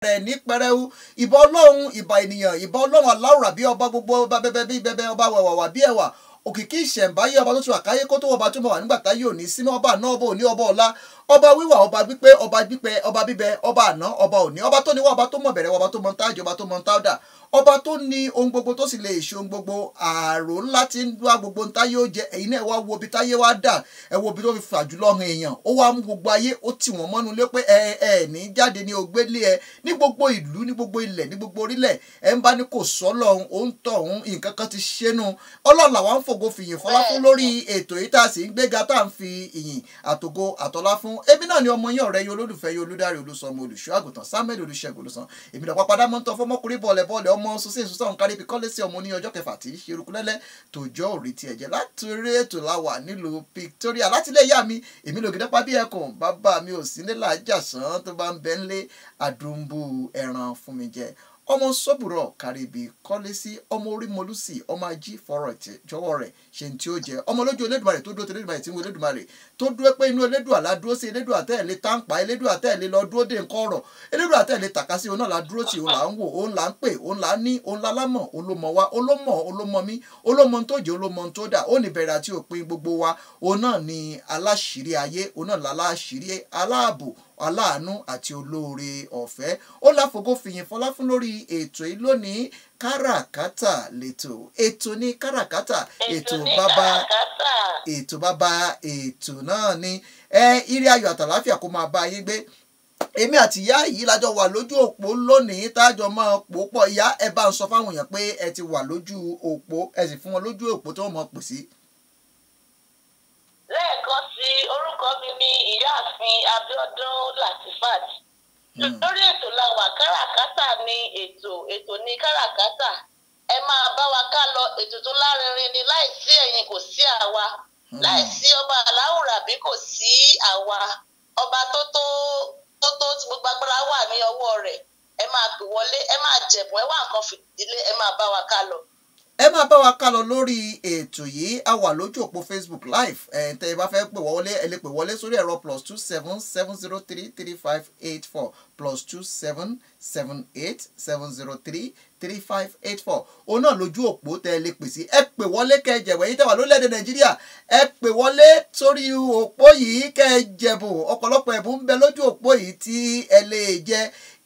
rẹ̀ ní pẹrẹu ìbà ọlọ́run ìbà ènìyàn ìbà ọlọ́run aláwùrà bí ọba gbogbo ọba bẹbẹ bí bẹbẹ ọba wàwàwà bí ẹwà òkìkí ìṣẹ̀ǹbáyé ọba tó ti wà káyé kó tó ọba tó mọ̀ wà nígbà táyé òní sínú ọba náà ọba òní ọba ọ̀la ọba wíwà ọba gbígbé ọba gbígbẹ ọba bíbẹ ọba àná ọba òní ọba tó níwá ọba tó mọ̀ bẹ̀rẹ̀ ọba tó mọ̀ ntájọ ọba tó mọ̀ ntáwdà ọba tó ní ohun gbogbo tó sì lè ṣe ohun gbogbo ààrò ńlá tí ń dúá gbogbo ntáyé ó jẹ ẹ̀yin náà wá wo ibi táyé wá dà ẹ wo ibi tó fi fà jùlọ hàn èèyàn ó wá mú gbogbo ayé ó tì wọ́n mọ́nu lé pé ẹ ẹ ní jáde ní ògbélé ẹ ní gbogbo ìlú ní gbogbo ilẹ̀ ní gbogbo orílẹ̀ ẹ ń bá ní kò sọ́lọ̀ ó ń tọ̀ ọ̀hún nǹkan kan ti ṣẹ́nu ọlọ́run làwọn ń fògo fìyìn fọlá fún lórí ètò yìí tá a sì ń gbéga tá à ń fi ìyìn àtògo àtọlá fún ebi náà ni ọmọ yín ọ̀rẹ́ yín olólùfẹ́ yín olùdarí olùsọmọ olùṣọ́ àgùntàn samuel olùṣègùn olùsàn èmi náà pápádá mọ́ ń tọ́ fọmọkùnrin bọ̀ọ̀lẹ̀ bọ̀ọ̀lẹ̀ ọmọ sosin ìsúsàn ń kárí ibi kọ́lé sí ọmọ ní ọjọ́ kẹfà tí í ṣe erukulẹ́lẹ́ tòjọ́ òrì ti ẹ̀jẹ̀ láti eré ètò láwà nílùú victoria láti ilé ìyá mi èmi lògì dápá bí ẹkùn bàbá mi ò sí nílà àjàsán tó bá ń bẹ ńlé àdùnbù ẹran fún mi jẹ ọmọ sọ́bùrọ̀ kàríbi kọ́lé sí ọmọ orí mọ́lúsì ọmọ ají fọ́rọ̀ jọwọ́ rẹ̀ ṣe ní tí ó jẹ́ ọmọ lójú elédùmarè tó dúró ti elédùmarè tí ń wo elédùmarè tó dúró pé inú elédùà la dúró sí elédùà tẹ́ẹ̀lé táǹpà elédùà tẹ́ẹ̀lé lọ dúró dé nǹkan ọ̀rọ̀ elédùà tẹ́ẹ̀lé tàka sí òun náà la dúró tì òun là ń wò òun là ń pè òun là ń ní òun la lámọ̀ òun ló mọ̀ wá òun ló mọ̀ òun ló mọ̀ mí òun ló mọ̀ tó jẹ́ òun ló mọ̀ tó dà ó ní bẹ̀rẹ̀ àti òpin gbogbo wa òun náà ni aláṣìírí ayé òun náà láláṣìírí aláàbò aláàánú àti olóore ọ̀fẹ́ ó láfogó fìyìn fọlá fún lórí ètò yìí lónìí káràkátà lètò ètò ní káràkátà ètò bàbá ètò bàbá ètò náà ni ẹ ire ayọ̀ àtàláfíà kó máa bá yín gbé èmi àti ìyá yìí lájọ wà lójú òpó lónìí tájọ máa pò pọ̀ ìyá ẹ bá ń sọ fáwọn èèyàn pé ẹ ti wà lójú òpó ẹ sì fún wọn lójú òpó tó mọ̀ pè sí. lẹ́ẹ̀kan sí orúkọ mi ní ìyáàfin abiodun latifat lórí ètò làwà káràkátà ní ètò ètò ní káràkátà ẹ máa bá wa ká lọ ètò tó lárinrin ni láìsí ẹ̀yin kò sí àwa láìsí ọba aláwùrà bí kò sí àwa ọba tó tó tó tó tí gbogbo agbára wà ní ọwọ́ rẹ̀ ẹ máa pè wọlé ẹ máa jẹ̀bùn ẹ wá nǹkan fìdílé ẹ máa bá wa ká lọ ẹ máa bá wa ká lọ lórí ètò yìí a wà lójú òpó facebook live ẹ tẹ ẹ bá fẹ́ pè wọlé ẹ lè pè wọlé sórí ẹ̀rọ plus two seven seven zero three three five eight four plus two seven seven eight seven zero three three five eight four òun náà lójú òpó tẹ ẹ lè pè sí ẹ pè wọlé kẹ ẹ jẹ̀bù ẹ̀yin tẹ́ wà lórílẹ̀‐èdè nàìjíríà ẹ pè wọlé sórí òpó yìí kẹ ẹ jẹ̀bù ọ̀pọ̀lọpọ̀ ẹ̀bùn ń bẹ lójú òpó yìí tí ẹ lè jẹ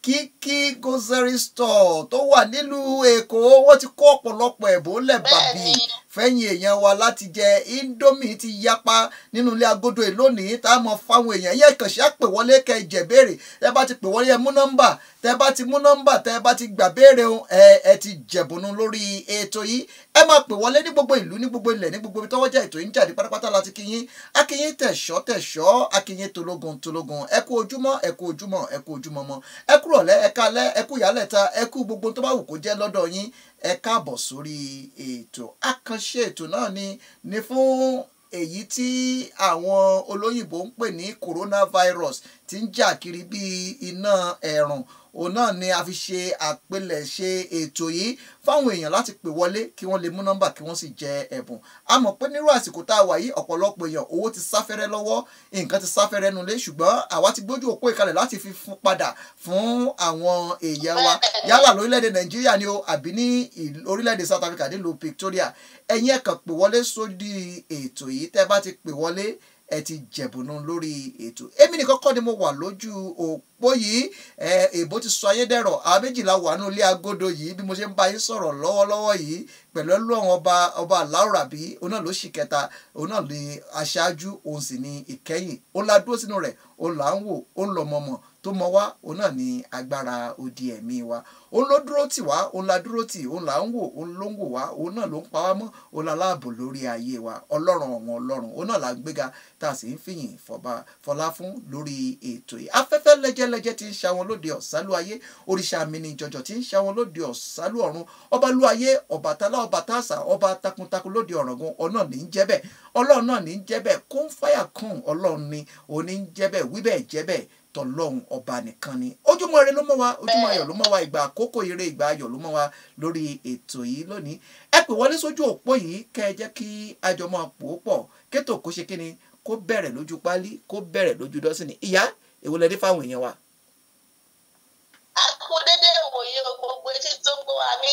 kíkí grocery store tó wà nílùú èkó wọ́n ti kó ọ̀pọ̀lọpọ̀ ẹ̀bùn lẹ̀ bàbí fẹ́yìn èèyàn wa láti jẹ indomie ti yapa nínú ilé agodo ìlónìí tá a mọ fáwọn èèyàn yẹ kàn ṣe àpè wọlé kẹ jẹ béèrè tẹ bá ti pè wọlé ẹ mú nọ́mbà tẹ bá ti mú nọ́mbà tẹ bá ti gbà béèrè ẹ ẹ ti jẹ̀bùnú lórí ètò yìí ẹ máa pè wọlé ní gbogbo ìlú ní gbogbo ilẹ̀ ní gbogbo ibi tọ́wọ́ jẹ́ ètò yìí ń jáde pátápátá láti kíyín akíyín tẹ̀ṣọ́ tẹ̀ṣọ́ akíyín tológun tológun ẹ kú ojúmọ́ ẹ kú ojúmọ́ ẹ kú ojúmọ́ mọ́ ẹ kú rọ̀lẹ́ ẹ kálẹ́ ẹ kú ìyálẹ̀ta ẹ kú gbogbo tó bá wù kó jẹ́ lọ́dọ̀ yín ẹ káàbọ̀ sórí ètò àkànṣe ètò náà ni ni fún èyí tí àwọn olóyìnbó ń pè ní coronavirus ti ń jà kiri bíi iná ẹ̀rùn òun náà ni a fi ṣe àpilẹ̀ṣe ètò yìí fáwọn èèyàn láti pè wọlé kí wọ́n lè mú nọ́mbà kí wọ́n sì jẹ ẹ̀bùn a mọ̀ pé nírú àsìkò tá a wà yìí ọ̀pọ̀lọpọ̀ èèyàn owó ti sáfẹ́rẹ́ lọ́wọ́ nǹkan ti sáfẹ́rẹ́ nulẹ̀ ṣùgbọ́n àwa ti gbójú òpó ìkalẹ̀ láti fi fún padà fún àwọn èèyàn wa yálà lórílẹ̀‐èdè nàìjíríà ni o àbí ní orílẹ̀‐èdè south africa nílùú victoria ẹ̀yin ẹ̀ kàn pè wọlé sódì ètò yìí tẹ́ bá ti pè wọlé ẹ ti jẹ̀bùnú lórí ètò èmi nìkan kọ́ ni mo wà lójú òpó yìí èbó ti sọ ayédèrò àwọn méjìlá wà nínú ilé agodo yìí bí mo ṣe ń bá yín sọ̀rọ̀ lọ́wọ́lọ́wọ́ yìí pẹ̀lú ọlọ́run ọba ọba aláwòrán bí òun náà ló ṣì kẹta òun náà ní aṣáájú òun sì ní ìkẹyìn òun la dúró sínú rẹ̀ òun là ń wò òun lọ mọ̀mọ̀ tó mọ wá òun náà ní agbára odi ẹ̀mí wa òun ló dúró tì wá òun la dúró tì òun là ń wò òun ló ń wò wá òun náà ló ń pa wá mọ́ òun la láàbò lórí ayé wa ọlọ́run ọ̀wọ́n ọlọ́run òun náà la gbéga tá a sì ń fìyìn fọlá fún lórí ètò yìí afẹ́fẹ́ lẹ́jẹ́lẹ́jẹ́ ti ń ṣàwọn lóde ọ̀sálú ayé òrìṣà mi ni jọjọ ti ń ṣàwọn lóde ọ̀sálú ọ̀run ọba lú ayé ọba tálá ọba tàṣà ọba takuntakun lóde ọ̀ràngún ọ̀nà ní í jẹ́ bẹ́ẹ̀ ọlọ́run náà ní í jẹ́ bẹ́ẹ̀ kún fáyà kún ọlọ́run ni òun ní í jẹ́ bẹ́ẹ̀ wí bẹ́ẹ̀ jẹ́ bẹ́ẹ̀ tọlọ́hun ọba nìkan ni ojúmọ́ ire ló mọ́ wa ojúmọ́ ayọ̀ ló mọ́ wa ìgbà àkókò ire ìgbà ayọ̀ ló mọ́ wa lórí ètò yìí lónìí ẹ pè wọlé sójú òpó yìí kẹ́ ẹ jẹ́ kí àjọ máa pò ó pọ̀ kétò kó ṣe kíni kó bẹ̀rẹ̀ lójú pálí kó bẹ̀rẹ̀ lójú dọ́sìnì ìyá èwo lẹ dé fáwọn èèyàn wa. a kú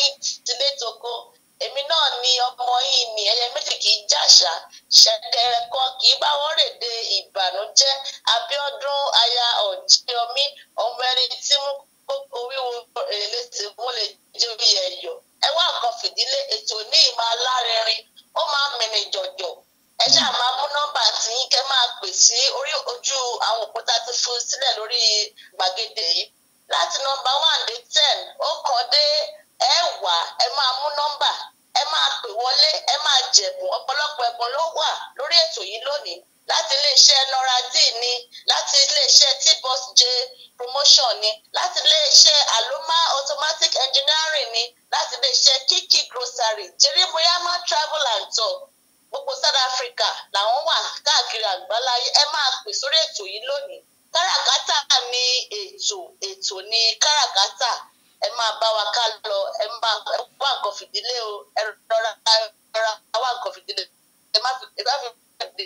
tilé toko èmi náà ni ọmọ yìí ni ẹyẹ méjì kì í jàṣà ṣẹ̀kẹ̀rẹ̀ kan kì í bá wọn rèdè ìbànújẹ́ Abíọ́dún aya ọjọmí ọmọ ẹni tí mú kókó wíwo èlé tí mú lè jẹ orí ẹyọ ẹ wá nǹkan fìdílé ètò ní ìmọ̀ alárinrin ó máa ń mìnì jọ̀jọ̀ ẹ ṣáà máa mú nọ́mbà tí kẹ́ máa pè sí orí ojú àwọn òkúta tó fún sílẹ̀ lórí gbàgede yìí láti nọ́mbà one dé ten ó kàn dé ẹ̀wá ẹ máa mú nọ́mbà ẹ máa pè wọlé ẹ máa jẹ̀bùn ọ̀pọ̀lọpọ̀ ẹ̀bùn ló wà lórí ètò yìí lónìí láti iléeṣẹ́ noradi ni láti iléeṣẹ́ t-bus j promotion ni láti iléeṣẹ́ aloma automatic engineering ni láti iléeṣẹ́ kiki grocery jerimuyama travel and tour gbogbo south africa làwọn wà káàkiri àgbáláyé ẹ máa pè sórí ètò yìí lónìí káràkátà ni ètò ètò ni káràkátà ẹ máa bá wa ká lọ ẹ máa ẹ wá nǹkan fìdílé o ẹ rọra rọra wá nǹkan fìdílé ẹ má fi ẹ má fi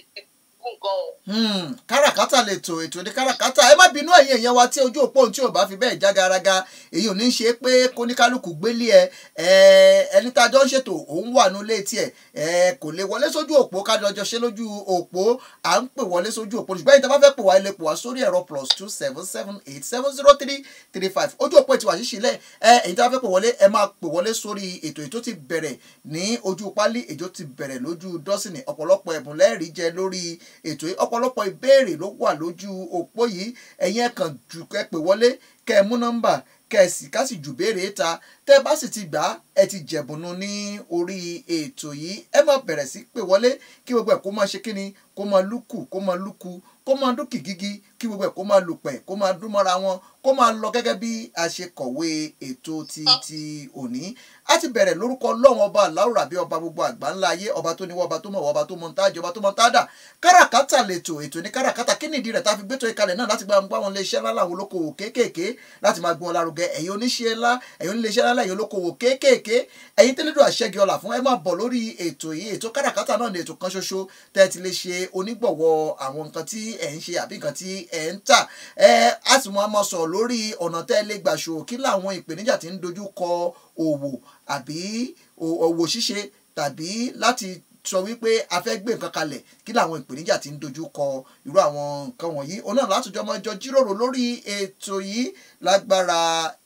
nǹkan o. Hmm, káràkátà lè tò ètò ní káràkátà ẹ má bínú ẹ̀yin èèyàn wa tí ojú òpó ohun tí ò bá fi bẹ́ẹ̀ já garaga èyí ò ní ṣe pé kóníkálukú gbélé ẹ ẹ ẹni tá a jọ ń ṣètò òun wà nílé tiẹ̀ ẹ kò lè wọlé sójú òpó kájọ jọ ṣe lójú òpó à ń pè wọlé sójú òpó ṣùgbọ́n ìta bá fẹ́ pè wá ilé pè wá sórí ẹ̀rọ plus two seven seven eight seven zero three three five ojú òpó ti wà ṣíṣílẹ̀ ẹ èyí tá a fẹ́ pè wọlé ẹ máa pè wọlé sórí ètò ètò ti bẹ̀rẹ̀ ní ojú pálí ètò ti bẹ̀rẹ̀ lójú dọ́sìnì ọ̀pọ̀lọpọ̀ ẹ̀bùn lẹ́ẹ̀rí jẹ lórí ètò yìí ọ̀pọ̀lọpọ̀ ìbéèrè ló wà lójú òpó yìí ẹ̀yin ẹ̀ kàn jù kẹ́ pè wọlé kẹ́ ẹ mú nọ́mbà kẹ́ ẹ sì ká sì jù béèrè ta tẹ́ ẹ bá sì ti gbà á ẹ ti jẹ̀bùnú ní orí ètò yìí ẹ máa bẹ̀rẹ̀ sí pè wọlé kí gbogbo ẹ̀ kó máa ṣe kíni kó máa lúkù kó máa lúkù kó máa dún kìkìkì kí gbogbo ẹ̀ kó máa lùpẹ̀ kó máa dún mọ́ra wọn kó máa lọ gẹ́gẹ́ bí a ṣe kọ̀wé ètò ti ti òní a ti bẹ̀rẹ̀ lórúkọ ọlọ́run ọba aláwùrà bí ọba gbogbo àgbà ńlá ayé ọba tó níwọ́ ọba tó mọ̀ ọba tó mọ̀ ntájọ ọba tó mọ̀ ntádà káràkátà lètò ètò ní káràkátà kí nìdí rẹ̀ tá a fi gbétò ìkalẹ̀ náà láti gba àwọn iléeṣẹ́ ńlá làwọn olókoòwò kéékèèké láti máa gbé wọn lárugẹ ẹ̀yin oníṣẹ́ ńlá ẹ̀yin oníléeṣẹ́ ńlá ẹ̀yin olókoòwò kéékèèké ẹ̀yin tẹ́lẹ̀dọ̀ àṣẹgi ọlà fún ẹ máa bọ̀ lórí ètò yìí ètò káràkátà náà ní ètò kan ṣoṣo tẹ́ ẹ ti lè ṣe onígbọ̀wọ́ àwọn nǹkan tí ẹ̀ ń ṣe àbí nǹkan tí ẹ̀ ń tà ẹ á sì mọ àmọ́ sọ̀rọ̀ lórí ọ̀nà tẹ́ ẹ lè gbà ṣòwò kí làwọn ìpèníjà tí ń dojú kọ òwò àbí òwò ṣíṣe tàbí láti sọ wípé a fẹ́ gbé nǹkan kalẹ̀ kí làwọn ìpèníjà tí ń dojú kọ irú àwọn nǹkan wọ̀nyí òun náà látòjọ́ ọmọ ìjọ jíròrò lórí ètò yìí lágbára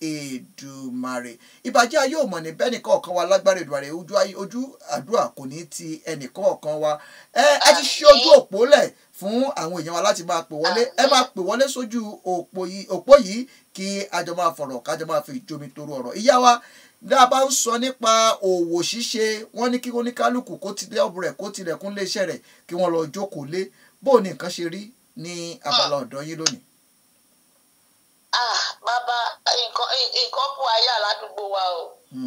Èdùmàrè ìbàjẹ́ ayé ò mọ̀ ní bẹ́ẹ̀ nìkan ọ̀kan wa lágbára Èdùmàrè ojú ojú àdúrà kò ní ti ẹnìkan ọ̀kan wa ẹ ẹ ti ṣe ojú òpó lẹ̀ fún àwọn èèyàn wa láti máa pè wọlé ẹ máa pè wọlé sójú òpó yìí kí a jọ máa fọ̀rọ̀ ká jọ máa fi jomi toro ọ̀rọ̀ ìyá wa bí a bá ń sọ nípa òwò ṣíṣe wọ́n ní kí oníkálukú kó tilẹ̀ ọ̀bù rẹ̀ kó tilẹ̀kùn léṣẹ́ rẹ̀ kí wọ́n lọ jókòó lé bó o ní nǹkan ṣe rí ní abala ọ̀dọ́ yín lónìí. ah bàbá nǹkan nǹkan bù ayé aládùúgbò wa o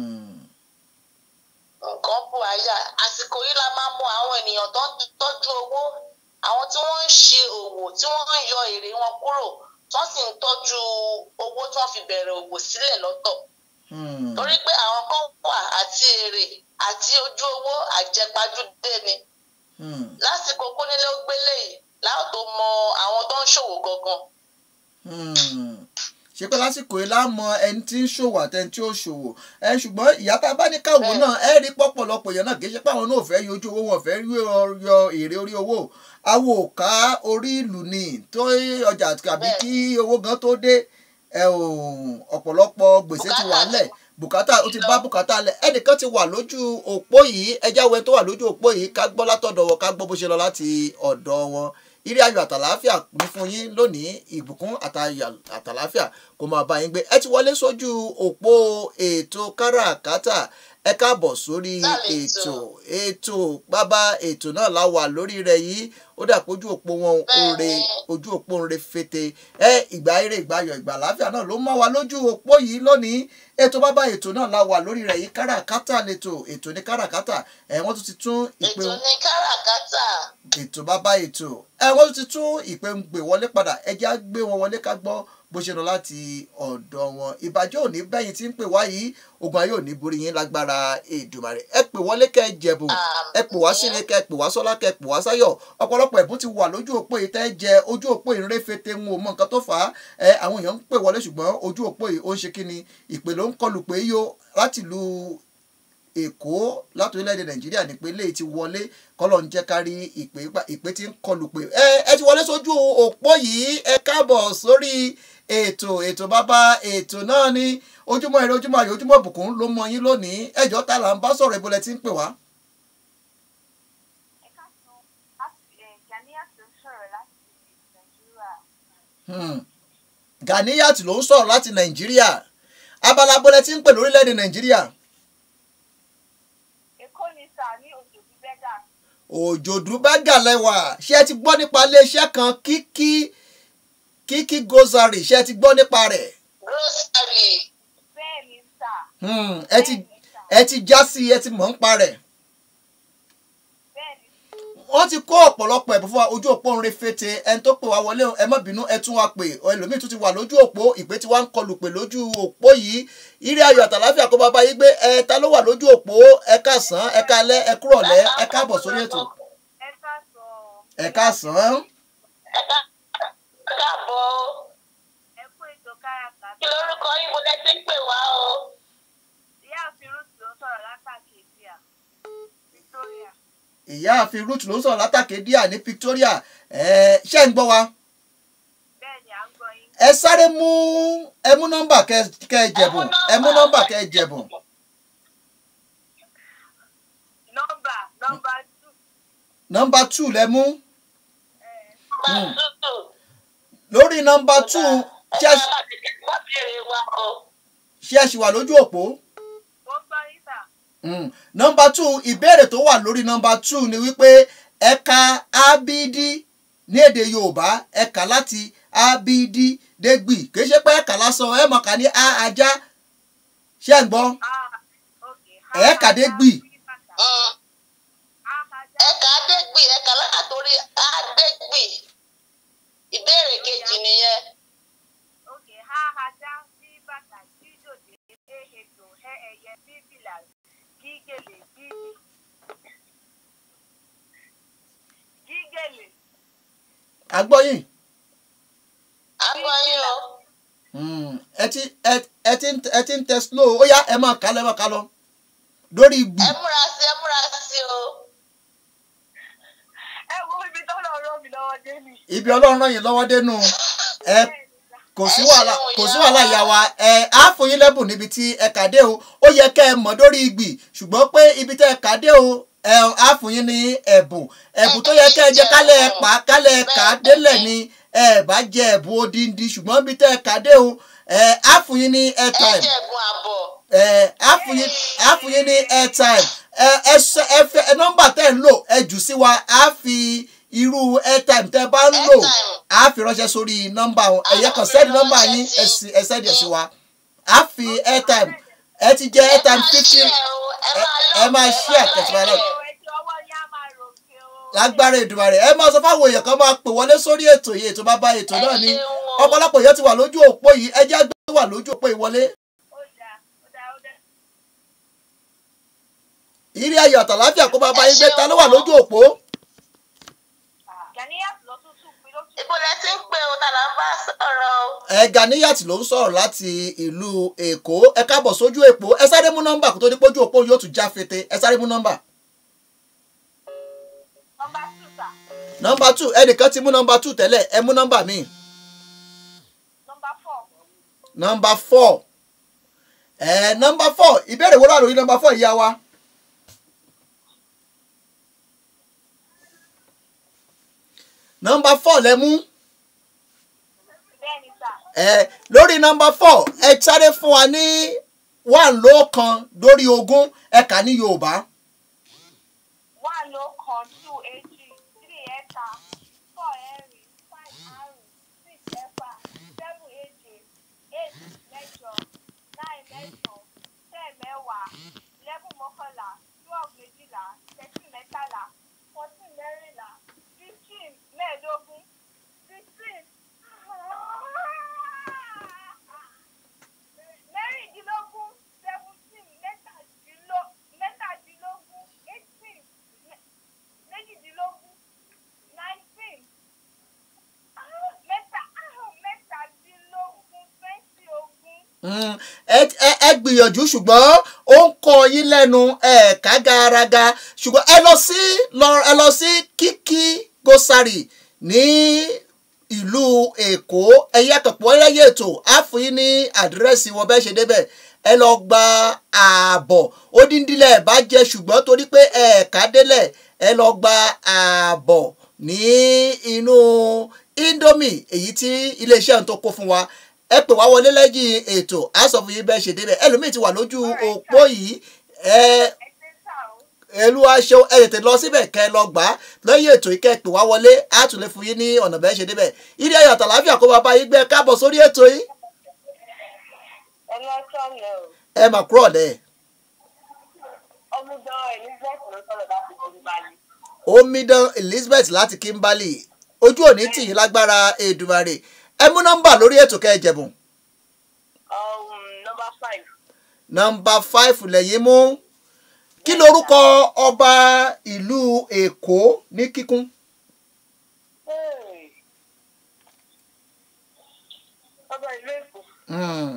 nǹkan bù ayé àsìkò yìí la máa mọ àwọn ènìyàn tó ń tọ́jú owó àwọn tí wọ́n ń ṣe òwò tí wọ́n ń yọ èrè wọn kúrò tó sì ń tọ́jú owó tí wọ́n fi bẹ̀rẹ̀ òwò sílẹ̀ lọ́tọ̀ torí pé àwọn kan wà àti èrè àti ojú owó àjẹpajúdé ni lásìkò kónílé ó gbélé yìí láwọn tó mọ àwọn tó ń ṣòwò gangan. ṣé pé lásìkò yìí láàmọ ẹni tí ń ṣòwò àtẹni tí ó ṣòwò ẹ ṣùgbọ́n ìyá tá a bá ní káwọ́ náà ẹ rí pọ̀pọ̀lọpọ̀ èèyàn náà kì í ṣe pé àwọn náà fẹ́ yọjú owó wọn fẹ́ yọ èrè orí owó àwọn ò ká orí ìlú ni tó ọjà tàbí kí owó gan tó dé ọ̀pọ̀lọpọ̀ gbèsè ti wà lẹ̀ bùkátà ó ti bá bùkátà lẹ̀ ẹnìkan ti wà lójú òpó yìí ẹjẹ́ wẹ tó wà lójú òpó yìí ká gbọ́ látọ̀dọ̀ wọn ká gbọ́ bó ṣe lọ láti ọ̀dọ̀ wọn ire ayọ̀ àtàláfíà ní fún yín lónìí ìbùkún àtàláfíà kó máa bá yín gbé ẹ ti wọlé sójú òpó ètò káràkátà ẹ káàbọ̀ sórí ètò ètò bàbá ètò náà la wà lórí rẹ̀ yìí ó dà pé ojú òpó wọn òre ojú òpó ń re fete ẹ ìgbà eré ìgbà ayọ̀ ìgbà àláfíà náà ló máa wà lójú òpó yìí lónìí ètò bàbá ètò náà la wà lórí rẹ̀ yìí káràkátà lẹ́tò ètò ní káràkátà ẹ wọ́n tún ti tún ìpè ètò ní káràkátà ètò bàbá ètò ẹ wọ́n ti tún ìpè ń gbé wọlé padà ẹ jẹ́ á gbé wọn wọlé ká gbọ́ bó ṣe lọ láti ọ̀dọ̀ wọn ìbàjẹ́ òní bẹ́yìn tí ń pè wá yìí ogun ayé òní borí yín lágbára Èdùmàrè ẹ pè wọlé kẹ́ ẹ jẹ̀bùn ẹ pè wá sílé kẹ́ ẹ pè wá sọ́lá kẹ́ ẹ pè wá sáyọ̀ ọ̀pọ̀lọpọ̀ ẹ̀bùn ti wà lójú òpó yìí tẹ́ jẹ ojú òpó yìí réfete ń wo mọ nǹkan tó fà á ẹ àwọn èèyàn ń pè wọlé ṣùgbọ́n ojú òpó yìí ó ń ṣe kí ni ìpè ló ń kọlù pé yó láti lu èkó láti orílẹ̀-èdè nàìjíríà nípínlẹ̀ èyí ti wọlé kọ́lọ̀ ń jẹ́ kárí ìpè ìpè tí ń kọlù pé ẹ ẹ ti wọlé sójú òpó yìí ẹ káàbọ̀ sórí ètò ètò bàbá ètò náà ní ojúmọ́ ire ojúmọ́ ayọ̀ ojúmọ́ ìbùkún ló mọ yín lónìí ẹjọ́ ta là ń bá sọ̀rọ̀ ìbọlẹ̀ tí ń pè wá. Ganiyat ló ń sọ̀rọ̀ láti nàìjíríà abala abọ́lẹ̀ tí ń pè lórílẹ̀‐èdè nàìjíríà. Èkó ni sà ní òjòdú bẹ́gà. òjòdú bẹ́gà lẹ́wà ṣé ẹ ti gbọ́ nípa iléeṣẹ́ kan kíkí kíkí gozari ṣé ẹ ti gbọ́ nípa rẹ̀. grocery Bẹ́ẹ̀ ni sà. Hmm, ẹ ti ẹ ti já sí ẹ ti mọ̀ ń pa rẹ̀. Bẹ́ẹ̀ ni wọ́n ti kó ọ̀pọ̀lọpọ̀ ẹ̀bùn fún wa ojú òpó ń re fete ẹni tó pè wá wọlé ẹ má bínú ẹ tún wa pè ẹlòmíì tún ti wà lójú òpó ìpè tí wọ́n ń kọlù pé lójú òpó yìí ire ayọ̀ àtàláfíà kó bàbá yí gbé ẹ ta ló wà lójú òpó ẹ káàsán ẹ káalẹ́ ẹ kúrọ̀lẹ́ ẹ káàbọ̀ sórí ètò ẹ ká sọ ẹ káàsán ẹ ká- ẹ káàbọ̀ o. ẹ kú ètò káràkátà. kí lorúkọ yín mo lẹ ti ń pè wá o. Ìyá àfin Ruth ló ń sọ̀rọ̀ látàkì ìdíyà. Victoria. ìyáàfin ruth ló ń sọ̀rọ̀ látàkè díà ní Victoria ẹ ṣé ń gbọ́ wa Bẹ́ẹ̀ ni à ń gbọ́ yín. ẹ sáré mú ẹ mú nọ́mbà kẹ kẹ jẹ̀bùn ẹ mú nọ́mbà kẹ jẹ̀bùn Nọ́mbà nọ́mbà two. nọ́mbà two lẹ mú Bá tútù. lórí nọ́mbà two ṣé ẹ ẹ bá ti kí wọ́n béèrè wa o. ṣé ẹ ṣì wà lójú òpó. Mo ń gbọ́ yín sà. Mm. nọmba two ìbéèrè tó wà lórí nọmba two ni wípé ẹ̀ka abd ní èdè yorùbá ẹ̀ka láti abd dégbì kì í ṣe pé ẹ̀ka lásán ẹ̀ mọ̀ ká ní a ajá ṣé ẹ̀ ń gbọ́ Ah, okay. Ẹ̀ẹ́kà dé gbì. Mm. Àkàjá. ẹ̀ka adégbì ẹ̀ka látòrí adégbì. ìbéèrè kejì nìyẹn. Okay. Ha ajá sí bàtà sí dòdè dé ètò ẹ ẹyẹ sí fìlà gígèlè gígì. Gígèlè. agbọ́yìn àgbọ̀ yín o. Mm. ẹ ti ẹ ẹ ti ń- ẹ ti ń tẹ slow ó yá ẹ máa kà lọ ẹ máa kà lọ lórí gbì ẹ múra sí ẹ múra sí o. Ẹ wo ibi tó lọ rọ mi lọ́wọ́ dé mi. ibi ọlọ́run ràn yín lọ́wọ́ dénú ẹ Bẹ́ẹ̀ ni sà. kò sí Ẹ wàhálà ṣeun kò sí ìyá wàhálà wa. ìyá wa ẹ á fún yín lẹ́bùn níbi tí ẹ kà dé o ó yẹ kẹ́ ẹ mọ̀ lórí ìgbì ṣùgbọ́n pé ibi tẹ́ ẹ kà dé o ẹ á fún yín ní ẹ̀bùn ẹ̀bùn tó yẹ kẹ́ ẹ jẹ kálẹ̀ ẹ pa kálẹ̀ ẹ kà á délẹ̀ ni ẹ bá jẹ ẹ̀bùn odindi ṣùgbọ́n ibi tẹ́ ẹ kà dé o ẹ á fún yín ní ẹ airtime jẹ́ ẹ̀bùn àbọ̀. ẹ á fún yín á fún yín ní airtime ẹ ẹ sọ ẹ fẹ ẹ nọ́mbà tẹ́ ẹ ń lò ẹ jù sí wa á fi irú airtime tẹ́ ẹ bá ń lò Airtime. á fi ránṣẹ́ sórí nọ́mbà wọn ẹ̀yẹ kan sẹ́ẹ̀dì nọ́mbà yín ẹ sì- ẹ sẹ́ẹ̀dì ẹ̀ sí wa á fi airtime ẹ ti jẹ airtime fifteen ẹ máa ṣí àtẹ̀síwájú náà Ẹjọ́ ọwọ́ yín á máa ròkè o. lágbára Èdùmàrè ẹ máa sọ fáwọn èèyàn kan máa pè wọlé sórí ètò yìí ètò bàbá ètò náà ni ọ̀pọ̀lọpọ̀ èèyàn ti wà lójú òpó yìí ẹ jẹ́ gbé wà lójú òpó ìwọlé Ó dáa, ó dáa, ó dáa. ìrí ayọ̀ àtàláfíà kó bàbá yín gbé ta ló wà lójú òpó Ghaniyat ló tún tún pin ló tún Ibo lẹ ti ń pè o tàlà ń bá sọ̀rọ̀ o. ẹ Ganiyat ló ń sọ̀rọ̀ láti ìlú Èkó ẹ káàbọ̀ sójú èpò ẹ sáré mú nọ́mbà kó tó di pójú òpó yóò tún já fete ẹ sáré mú nọ́mbà nọ́mbà two sà. nọ́mbà two ẹnìkan ti mú nọ́mbà two tẹ́lẹ̀ ẹ mú nọ́mbà míì Nọ́mbà four. nọ́mbà four ẹ nọ́mbà four ìbéèrè wo láàrú yìí nọ́mbà four ìyá wa. nọ́mbà four lẹ mú Bẹ́ẹ̀ ni sà. ẹ lórí nọ́mbà four ẹ sáré fún wa ní one lóòkan lórí ogún ẹ kà ní Yorùbá. One ló kan, two èjì, three ẹ̀ta, four ẹ̀rin, five àrún, six ẹ̀fà, seven èje, eight mẹ́jọ, nine mẹ́sàn-án, ten mẹ́wàá, eleven mọ́kànlá, twelve méjìlá, thirteen mẹ́tàlá, fourteen mẹ́rìnlá, Mm, ẹ ẹ- ẹ gbìyànjú ṣùgbọ́n ó ń kọ yín lẹ́nu ẹ̀ẹ̀ka garaga ṣùgbọ́n ẹ lọ sí lọ- ẹ lọ sí kíkí gosari ní ìlú èkó ẹ̀yẹ kọ̀pọ̀ ẹ̀yẹ ètò á fún yín ní àdírẹ́sì wọn bẹ́ẹ̀ ṣe débẹ̀ ẹ lọ gba ààbọ̀ ó díndínlẹ̀ bá jẹ́ ṣùgbọ́n torí pé ẹ̀ẹ̀ka délẹ̀ ẹ lọ gba ààbọ̀ ní inú indomie èyí tí iléeṣẹ́ tó kó fún wa ẹ pè wá wọlé lẹ́yìn ètò á sọ fún yín bẹ́ẹ̀ ṣe débẹ̀ ẹlòmíì ti wà lójú òpó yìí ẹ ẹ ṣe sá o. ẹlú aṣọ ẹ tètè lọ síbẹ̀ kẹ́ ẹ lọ gbà á lẹ́yìn ètò yìí kẹ́ ẹ pè wá wọlé á tún lè fún yín ní ọ̀nà bẹ́ẹ̀ ṣe débẹ̀ ilé ayọ̀ àtàláfíà kó bàbá yín gbé káàbọ̀ sórí ètò yìí ẹ lọ sọ̀rọ̀ o. ẹ mà kúrò lẹ̀ ọmọdé elizabeth ló sọ̀rọ̀ láti borí balẹ̀. omidan elizabeth láti kimberley ojú òní tì yín lágbára èdùmarè ẹ mú nọ́mbà lórí ètò kẹ́ ẹ jẹ̀bùn Um, number five. nọ́mbà five lẹ́yìn mú kí lorúkọ ọba ìlú èkó ní kíkún. Hey. ọba ìlú èkó. Hmm.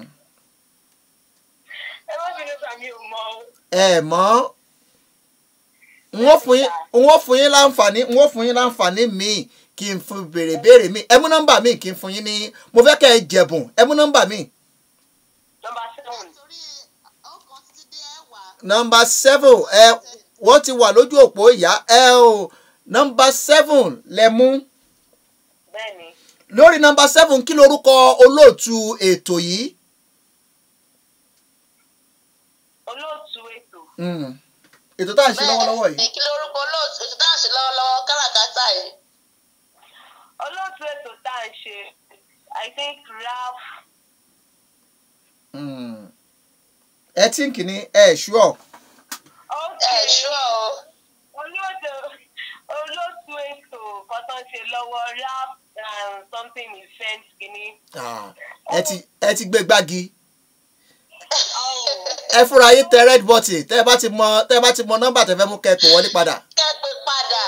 ẹ má bínú sàmì ò mọ o. ẹ mọ̀ n ó fún yín n ó fún yín láǹfààní n ó fún yín láǹfààní míì kí n fún béèrè béèrè míì ẹ mú nọ́mbà míì kí n fún yín ní mo fẹ́ kẹ́ ẹ jẹ̀bùn ẹ mú nọ́mbà míì. number seven. torí ọkàn títí dé ẹwà nọ́mbà seven ẹ wọ́n ti wà lójú òpó ìyá ẹ o nọ́mbà seven lẹ mú bẹ́ẹ̀ni. lórí nọ́mbà seven kí lorúkọ olóòtú ètò yìí. olóòtú ètò. Hmm. ètò tá à ń ṣe lọ́wọ́lọ́wọ́ yìí. kí lórúkọ olóòtú ètò tá à ń ṣe lọ́wọ́lọ́wọ́ káràkátà yìí olóòtú ètò tá à ń ṣe i think ralph. Hmm. ẹ tí ń kìíní ẹ ṣúọ. okay. ẹ ṣú ọ olóòtú olóòtú ètò kan tó ń ṣe lọ́wọ́ ralph um, something event kìíní. Ah, ẹ ti ẹ ti gbé gbági. Oh. ẹ fúnra yín tẹ red button tẹ bá ti mọ tẹ bá ti mọ nọ́mbà tẹ fẹ́ mú kẹ́ pè wọlé padà. kẹ́pẹ́ padà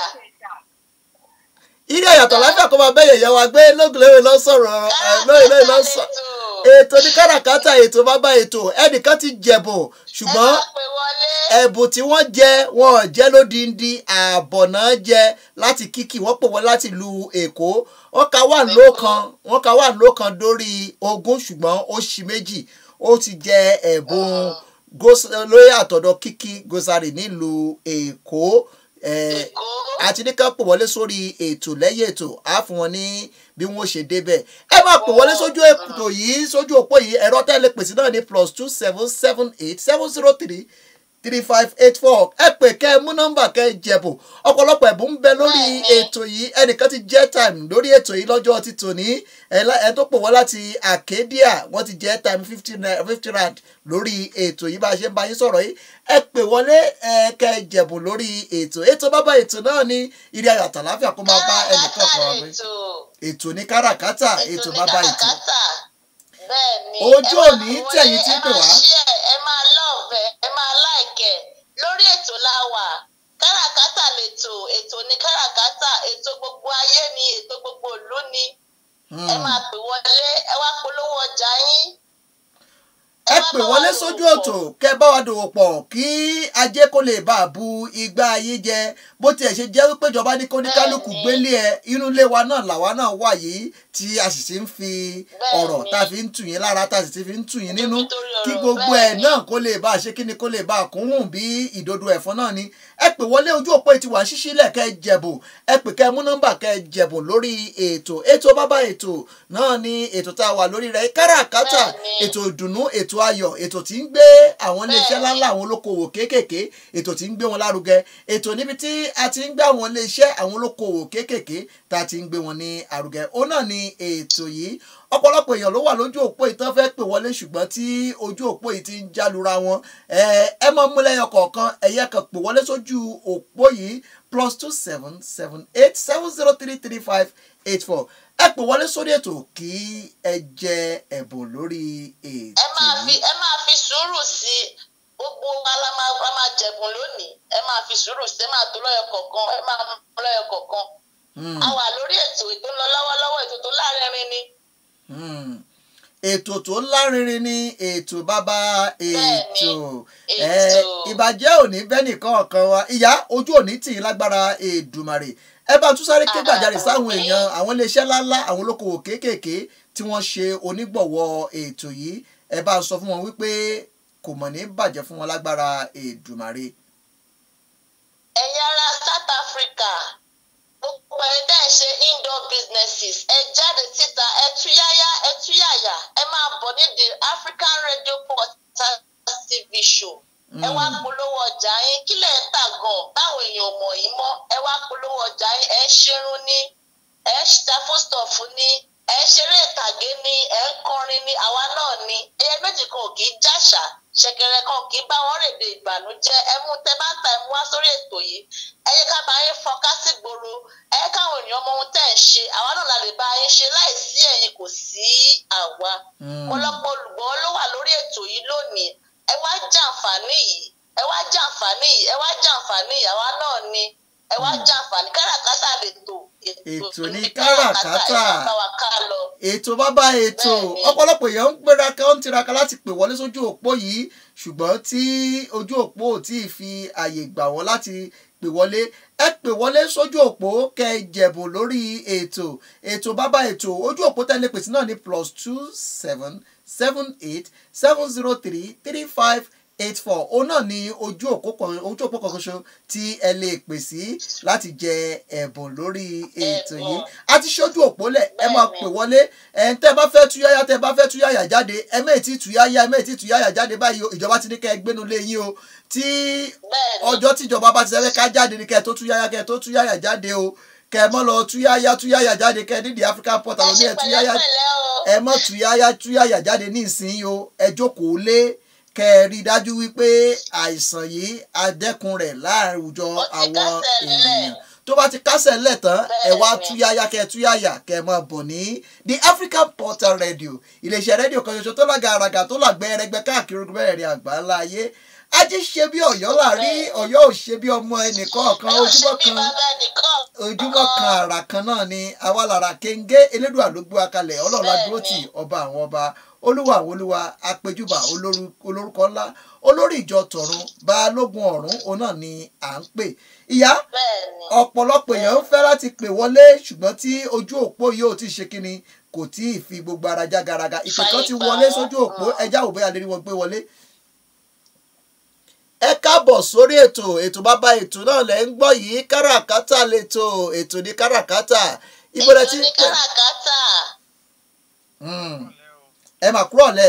ilé àyàtọ̀ láfíà kó máa bẹ́yẹ̀ yẹ wa gbé lóògùnléwé lọ sọ̀rọ̀ ẹ lóyè lóyè lọ sọ. ètò ní káràkátà ètò bàbá ètò ẹnìkan ti jẹ̀bùn ṣùgbọ́n ẹ má pè wọlé ẹ̀bùn tí wọ́n jẹ wọn ò jẹ́ lódindi ààbọ̀ náà jẹ láti kíkì wọ́n pè wọ́n láti lu èkó wọ́n ka wà lókan wọ́n ka wà lókan dórí ogún ṣùgbọ́n ó ṣì méjì ó ti jẹ ẹ̀bùn gos- lórí àtọ̀dọ̀ kíkì gosari nílùú èkó eh, èkó àti ní ká pè wọlé sórí ètò lẹ́yìn ètò á fún wọn ní bí wọ́n ṣe débẹ̀ ẹ máa pè wọlé sójú ètò yìí sójú òpó yìí ẹ̀rọ tẹ́lẹ̀ pèsè náà ní plus two seven seven eight seven zero three three five eight four ẹ pè kẹ́ ẹ mú nọ́mbà kẹ́ ẹ jẹ̀bù ọ̀pọ̀lọpọ̀ ẹ̀bùn ń bẹ lórí ètò yìí ẹnìkan ti jẹ́ time lórí ètò yìí lọ́jọ́ ti tòní ẹ lá- ẹ tó pè wọ́n láti Arcadia wọ́n ti jẹ́ time fifty fifty rand lórí ètò yìí bá a ṣe ń bá yín sọ̀rọ̀ yìí ẹ pè wọlé ẹ kẹ́ ẹ jẹ̀bù lórí ètò ètò bàbá ètò náà ní ilé ayọ̀ àtàláfíà kó máa bá ẹnìkan kan wá gbé ètò ètò ní káràkátà ètò ní bàbá ètò káràkátà bẹ́ẹ̀ ni Ojú ẹ máa òní pè tẹ̀yìn wọlé, tí ń pè ẹ wá. máa share, ẹ máa love ẹ ẹ máa like ẹ lórí ètò láwà káràkátà lètò ètò ní káràkátà ètò gbogbo ayé ni ètò gbogbo ìlú ni ẹ máa pè wọlé ẹ wá polówó ọjà yín ẹ wá pè bá wa wọlé dòwò sójú pọ̀. òtò kẹ bá wa dòwò pọ̀ kí ajé kó lè bá a bu igbá ayé jẹ bó tiẹ̀ ṣe jẹ́ wípé ìjọba ní kóníkálukú Bẹ́ẹ̀ni. gbélé ẹ inú ilé wa náà làwa náà wà yìí tí a sì ti ń fi Bẹ́ẹ̀ni. ọ̀rọ̀ tá a fi ń tù yín lára tá a sì ti fi ń tù yín nínú Nítorí ọ̀rọ̀, kí gbogbo ẹ̀ bẹ́ẹ̀ni. náà kó lè bá a ṣe kí ni kó lè bá a kún hùn bí ìdodo ẹ̀fọn náà ni ẹ pè wọlé ojú òpó ètí wà ṣíṣí lẹ̀ kẹ́ ẹ jẹ̀bù ẹ pè kẹ́ ẹ mú nọ́mbà kẹ́ ẹ jẹ̀bù lórí ètò ètò bàbá ètò náà ni ètò tá a wà lórí rẹ̀ káràkátà Bẹ́ẹ̀ni. ètò ìdùnnú ètò ayọ̀ ètò tí ń gbé àwọn iléeṣẹ́ Bẹ́ẹ̀ni. ńláńlá àwọn olókoòwò kéékèèké ètò tí ń gbé wọn lárugẹ ètò níbi tí a ti ń gbé àwọn iléeṣẹ́ àwọn olókoòwò kéékèèké tá a ti ń gbé wọn ní àrùgẹ òun náà ni ètò yìí ọ̀pọ̀lọpọ̀ èèyàn ló wà lójú òpó yìí tán fẹ́ pè wọlé ṣùgbọ́n tí ojú òpó yìí ti ń jálura wọn ẹ ẹ máa mú lẹ́yọ kọ̀ọ̀kan ẹ̀yẹ kan pè wọlé sójú òpó yìí plus two seven seven eight seven zero three three five eight four ẹ pè wọlé sórí ètò kí ẹ jẹ ẹ̀bùn lórí ètò ẹ máa fi yìí. ẹ máa fi sùúrù sí i gbogbo wa la máa la máa jẹ̀bùn lónìí ẹ máa fi sùúrù sí i ẹ máa tó lọ́yọ̀ kọ̀ọ̀kan ẹ máa mú lọ́yọ̀ kọ̀ọ̀kan Hmm. a wà lórí ètò ètò ń lọ lọ́wọ́lọ́wọ́ ètò tó láàrin ni Hmm. ètò tó lárinrin ní ètò bàbá ètò ẹ ètò. ìbàjẹ́ òní bẹ́nìkan ọ̀kan wa ìyá ojú òní tì í lágbára èdùmàrè ẹ bá tún sáré ké gbàjarè sáwọn Àmín. èèyàn àwọn iléeṣẹ́ ńláńlá àwọn olókoòwò kéékèèké tí wọ́n ṣe onígbọ̀wọ́ ètò yìí ẹ bá sọ fún wọn wípé kò mọ̀ ní bàjẹ́ fún wọn lágbára èdùmàrè. ẹ̀yin ará South Africa gbogbo ẹ̀ dẹ́ ṣe indoor businesses ẹ jáde síta ẹ túyáyá ẹ túyàyà ẹ máa bọ̀ ní the African Radio Podcast TV show ẹ wá polówó ọjà yín kí lẹ̀ ń tà gan báwọn èèyàn ò mọ̀ yín mọ́ ẹ wá polówó ọjà yín ẹ ń ṣerun ní ẹ ń ta fóstọ̀fù ní ẹ ń ṣeré ìtàgé ní ẹ ń kọrin ní àwa náà ní ẹyẹ méjì kan ò kì í jàṣà ṣẹ̀kẹ̀rẹ̀ kan ò kì í bá wọn rèdè ìbànújẹ́ ẹ mú tẹ bá ta ẹ mú wá sórí ètò yìí ẹ yẹ ká bá yín fọnká sí gbòòrò ẹ yẹ káwọn èèyàn mọ ohun tẹ́ ẹ ń ṣe àwa náà la lè bá yín ṣe láìsí ẹ̀yin kò sí àwa ọ̀pọ̀lọpọ̀ olùgbọ́ ló wà lórí ètò yìí lónìí ẹ wá jàǹfààní yìí ẹ wá jàǹfààní yìí ẹ wá jàǹfààní yìí àwa náà ni ẹ wá jàǹfààní káràkátà lè tò Ètò ní káràkátà. ẹ má bá wa ká lọ. ètò bàbá ètò Bẹ́ẹ̀ni. ọ̀pọ̀lọpọ̀ èèyàn ń gbéraka ó ń tiraka láti pè wọlé sójú òpó yìí ṣùgbọ́n tí ojú òpó ò tí ì fi àyè gbà wọ́n láti pè wọlé ẹ pè wọlé sójú òpó kẹ́ ẹ jẹ̀bùn lórí ètò ètò bàbá ètò ojú òpó tẹ́lẹ̀ pèsè náà ní plus two seven seven eight seven zero three three five eight four òun náà ni ojú òpó kan ojú òpó kan ṣoṣo tí ẹ lè pè sí láti jẹ ẹ̀bùn lórí ètò yìí Ẹ̀bùn. a ti ṣojú òpó lẹ̀ ẹ máa Bẹ́ẹ̀ni. pè wọlé ẹ̀ ń tẹ́ bá fẹ́ túyáyá tẹ́ bá fẹ́ túyáyá jáde ẹ mẹ́ẹ̀ tí túyáyá ẹ mẹ́ẹ̀ tí túyáyá jáde báyìí o ìjọba ti ní kẹ́ ẹ gbénu lé yín o tí Bẹ́ẹ̀ni. ọjọ́ tíjọba bá ti sẹ́fẹ́ ká jáde ní kẹ́ ẹ tó túyáyá kẹ́ ẹ tó túyáyá jáde o kẹ́ ẹ mọ́ lọ túyáyá túyáyá jáde kẹ́ ẹ nídìí African port ẹ àwọn ṣe oníyẹ túyáyá pẹ̀lẹ́pẹ̀lẹ́ o. ẹ mọ́ túyáyá túyáyá jáde ní ìsinyìí o ẹ jókòó lé kẹ́ ẹ rí i dájú wípé àìsàn yìí adẹ́kun rẹ̀ láàrin àwùjọ Ó ti àwọn kásẹ̀ nílẹ̀. ènìyàn tó bá ti kásẹ̀ ńlẹ̀ tán ẹ wá Bẹ́ẹ̀ni. túyáyá kẹ́ ẹ túyáyá kẹ́ ẹ máa bọ̀ ní the African Portal Radio iléeṣẹ́ rédíò kan ṣoṣo tó lága àràgà tó làgbẹ́ ẹrẹgbẹ́ káàkiri ogun mẹ́rẹ̀ẹ̀rin àgbáńlá ayé ajé ṣe bí ọ̀yọ́ láàrí ọ̀yọ́ ò ṣe bí ọmọ ẹnìkọ̀ọ̀kan ẹ ò ṣe ojúmọ́ bí kan bàbá ẹnìkan. ojúmọ́ kan àrà kan náà ni àwa lára kéńgé elédùà ló gbé wa kalẹ̀ ọlọ́run adúró tì ọba àwọn ọba olúwa àwọn olúwa apẹjúbà olóru- olórúkọ ńlá olórí ìjọ tọ̀run balógun ọ̀run òun náà ni à ń pè ìyá Bẹ́ẹ̀ni. ọ̀pọ̀lọpọ̀ èèyàn ń fẹ́ láti pè wọlé ṣùgbọ́n tí ojú òpó yìí ò tí ì ṣe kíni kò tí ì fi gbogbo ara já garaga ìpè kan ti Fàyè gbà wọlé wọ́n. sójú òpó ẹjá òbí àlérí wọn gbé wọlé. ẹ káàbọ̀ sórí ètò ètò bàbá ètò náà lẹ́ ń gbọ́ yìí káràkátà lẹ́tọ̀ ètò ní káràkátà ibo lẹ ti ń Ètò ní pè káràkátà. Mm. ẹ mà kúrò lẹ̀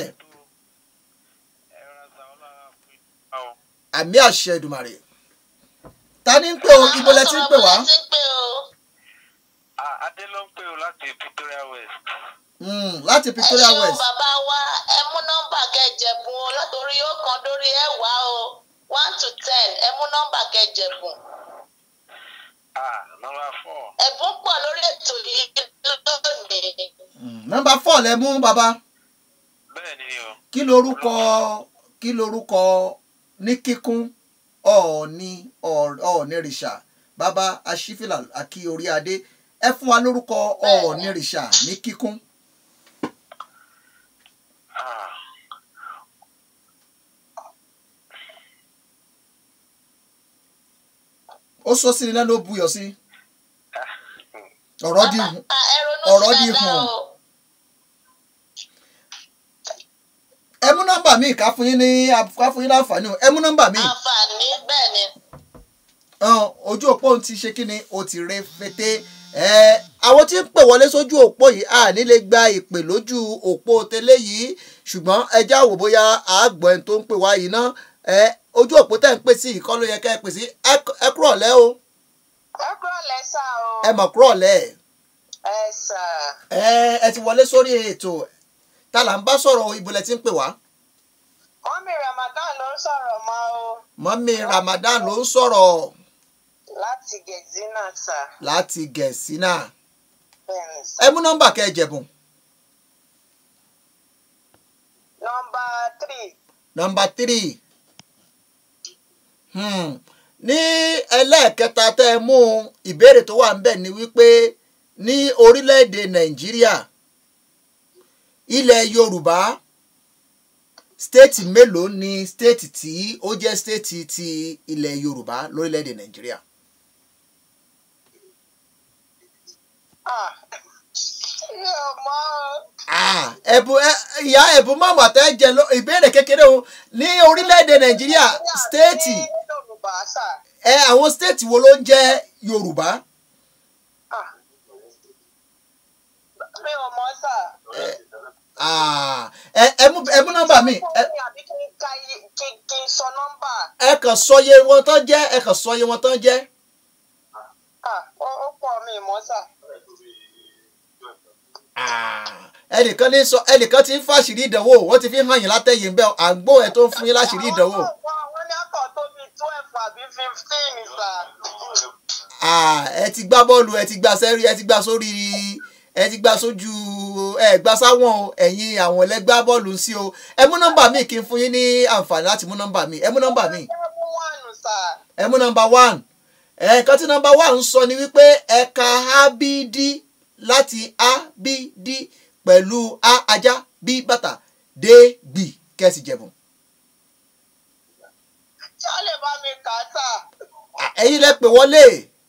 àmì àṣẹ Èdùmàrè ta ni ń pè o ibo lẹ ti ń pè wá Àwọn ọmọ ti ń pè o. Ah, Adé ló ń pè ó láti Victoria West. Mm, láti ẹ Victoria ṣeun West bàbá wa ẹ mú nọ́mbà kẹjẹbùn o látòrí ó kan dórí ẹwà o one to ten ẹ mú nọ́mbà kẹjẹbùn. Ah, number four. ẹ̀bùn pọ̀ lórí ètò yìí lónìí. Mm, nọ́mbà four lẹ mú bàbá. Bẹ́ẹ̀ ni o. kí lorúkọ kí lorúkọ ní kíkún ọ̀ọ́ni ọ̀ọ́ni rìṣà bàbá aṣífìlà àkí orí adé ẹ fún wa lórúkọ ọ̀ọ́ni rìṣà ní kíkún. Ah, ó sọ sí ni lẹ́nu ó buyọ̀ sí ọ̀rọ̀ di hùn Ah, ẹ ronú ọ̀rọ̀ sí di dáadáa hùn. o. ẹ mú nọ́mbà míì ká fún yín ní ká fún yín láǹfààní o ẹ mú nọ́mbà míì àǹfààní bẹ́ẹ̀ ni. hàn ojú òpó ti ṣe kí ni o ti re fete ẹ àwọn tí ń pè wọlé sójú òpó yìí a ní lè gba ìpè lójú òpó tẹ́lẹ̀ yìí ṣùgbọ́n ẹ já wò bóyá àgbọ̀ ẹni tó ń pè wá yìí ná ẹ ojú òpó tẹ̀ ń pè sí ìkọ́ ló yẹ ká ẹ pè sí ẹ- ẹ kúrọ̀ lẹ́ o ẹ kúrò lẹ́sà o. ẹ mọ̀ kúrọ̀ lẹ́ ẹ sà. ẹ ẹ ti wọlé sórí ètò ta là ń bá sọ̀rọ̀ ibo lẹ ti ń pè wá mọ́mí Ramadan ló ń sọ̀rọ̀ mọ́ o. mọ́mí Ramadan ló ń sọ̀rọ̀ láti Gẹ̀zínà sà. láti gẹ̀ẹ́sì náà bẹ́ẹ̀ ni sà. ẹ mú nọ́mbà kẹ́ ẹ jẹ̀bùn nọmba three. nọmba tírì hmm. ní ẹlẹ́ẹ̀kẹta tẹ́ ẹ mú ìbéèrè tó wà ńbẹ̀ ni wípé ní orílẹ̀-èdè nàìjíríà ilẹ̀ yorùbá stéètì mélòó ni stéètì tí ó jẹ́ stéètì ti ilẹ̀ yorùbá lórílẹ̀‐èdè nàìjíríà. Ah, mi ò mọ̀ ọ́. Ah, ẹ̀bùn ẹ- ìyá ẹ̀bùn mọ̀mọ́ àtẹ́ jẹ ló- ìbéèrè kékeré o ní orílẹ̀‐èdè nàìjíríà stéètì ní yorùbá sà. ẹ àwọn stéètì wo ló ń jẹ́ yorùbá. Ah. mi ò mọ̀ sà. Ah, ẹ ẹ mú ẹ mú nọ́mbà mi ẹ àbí kí n ka iye kí kí n sọ nọ́mbà. ẹ kàn sọ iye wọn tán jẹ́ ẹ kàn sọ iye wọn tán jẹ́. Ah, ó ó pọ̀ mi ì mọ̀ sà. Ah, ẹnìkan ní sọ ẹnìkan ti ń fàṣírí ìdánwò wọ́n ti fi hàn yín látẹ̀yìn bẹ́ẹ̀ àgbo ẹ̀ tó ń fún yín láṣírí ìdánwò. Àwọn àwọn ní akọ̀ tó bí twelve àbí fifteen sà. Ah, ẹ ti gbá bọ́ọ̀lù ẹ ti gbá sẹ́rí ẹ ti gbá sórí ẹ ti gbá sójú ẹ gbá sáwọn o ẹ̀yin àwọn ẹlẹ́gbá bọ́ọ̀lù sí o ẹ mú nọ́mbà mi kí n fún yín ní àǹfààní láti mú nọ́mbà mi ẹ mú nọ́mbà mi Seven one sà. ẹ mú nọ́mbà one ẹ̀ẹ̀kan tí nọ́mbà one ń sọ ni wípé ẹ̀ka abd láti abd pẹ̀lú a ajá b bàtà d gbì kẹ́sì jẹ̀bùn. Ṣé ó lè bá mi kà á sà? Ah, ẹ̀yin lẹ pè wọlé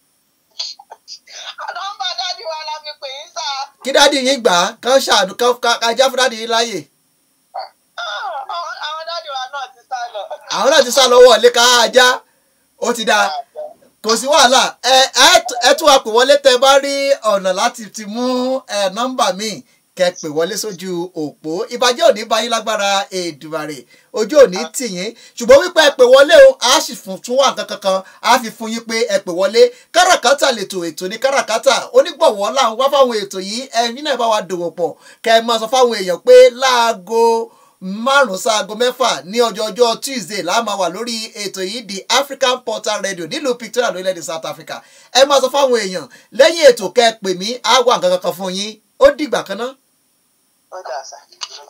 Nọ́mbà dádì wa la fi pè yín sà. kí dádì yín gbà á kán ṣàánú kán ká- ká já fún dádì yín láàyè. Ah, Àwọn àwọn dádì wa náà ti sá lọ. àwọn náà ti sá lọ́wọ́ ilé ká ajá ó ti dáa kò sí wàhálà ẹ ẹ t- ẹ tún wa pè wọlé tẹ bá rí ọ̀nà láti ti mú ẹ nọ́mbà míì kẹ pè wọlé sójú òpó ìbàjẹ́ òní bá yín lágbára èdùbàrè ojú òní tì yín ṣùgbọ́n wípé ẹ pè wọlé o a sì fún tún wà nǹkan kankan a fi fún yín pé ẹ pè wọlé káràkátà lètò ètò ní káràkátà onígbọ̀wọ́ là ń wá fáwọn ètò yìí ẹ̀yin náà bá wa dòwò pọ̀ kẹ ẹ máa sọ fáwọn èèyàn pé láago márùn sáago mẹ́fà ní ọjọ́ ọjọ́ tuesday la máa wà lórí ètò yìí the african portal radio nílùú victoria lórílẹ̀‐èdè south africa ẹ máa sọ fáwọn èèyàn lẹ́yìn ètò kẹ́ ẹ pè mí á wà nǹkan kankan fún yín ó dìgbà kan náà Ó dà sà.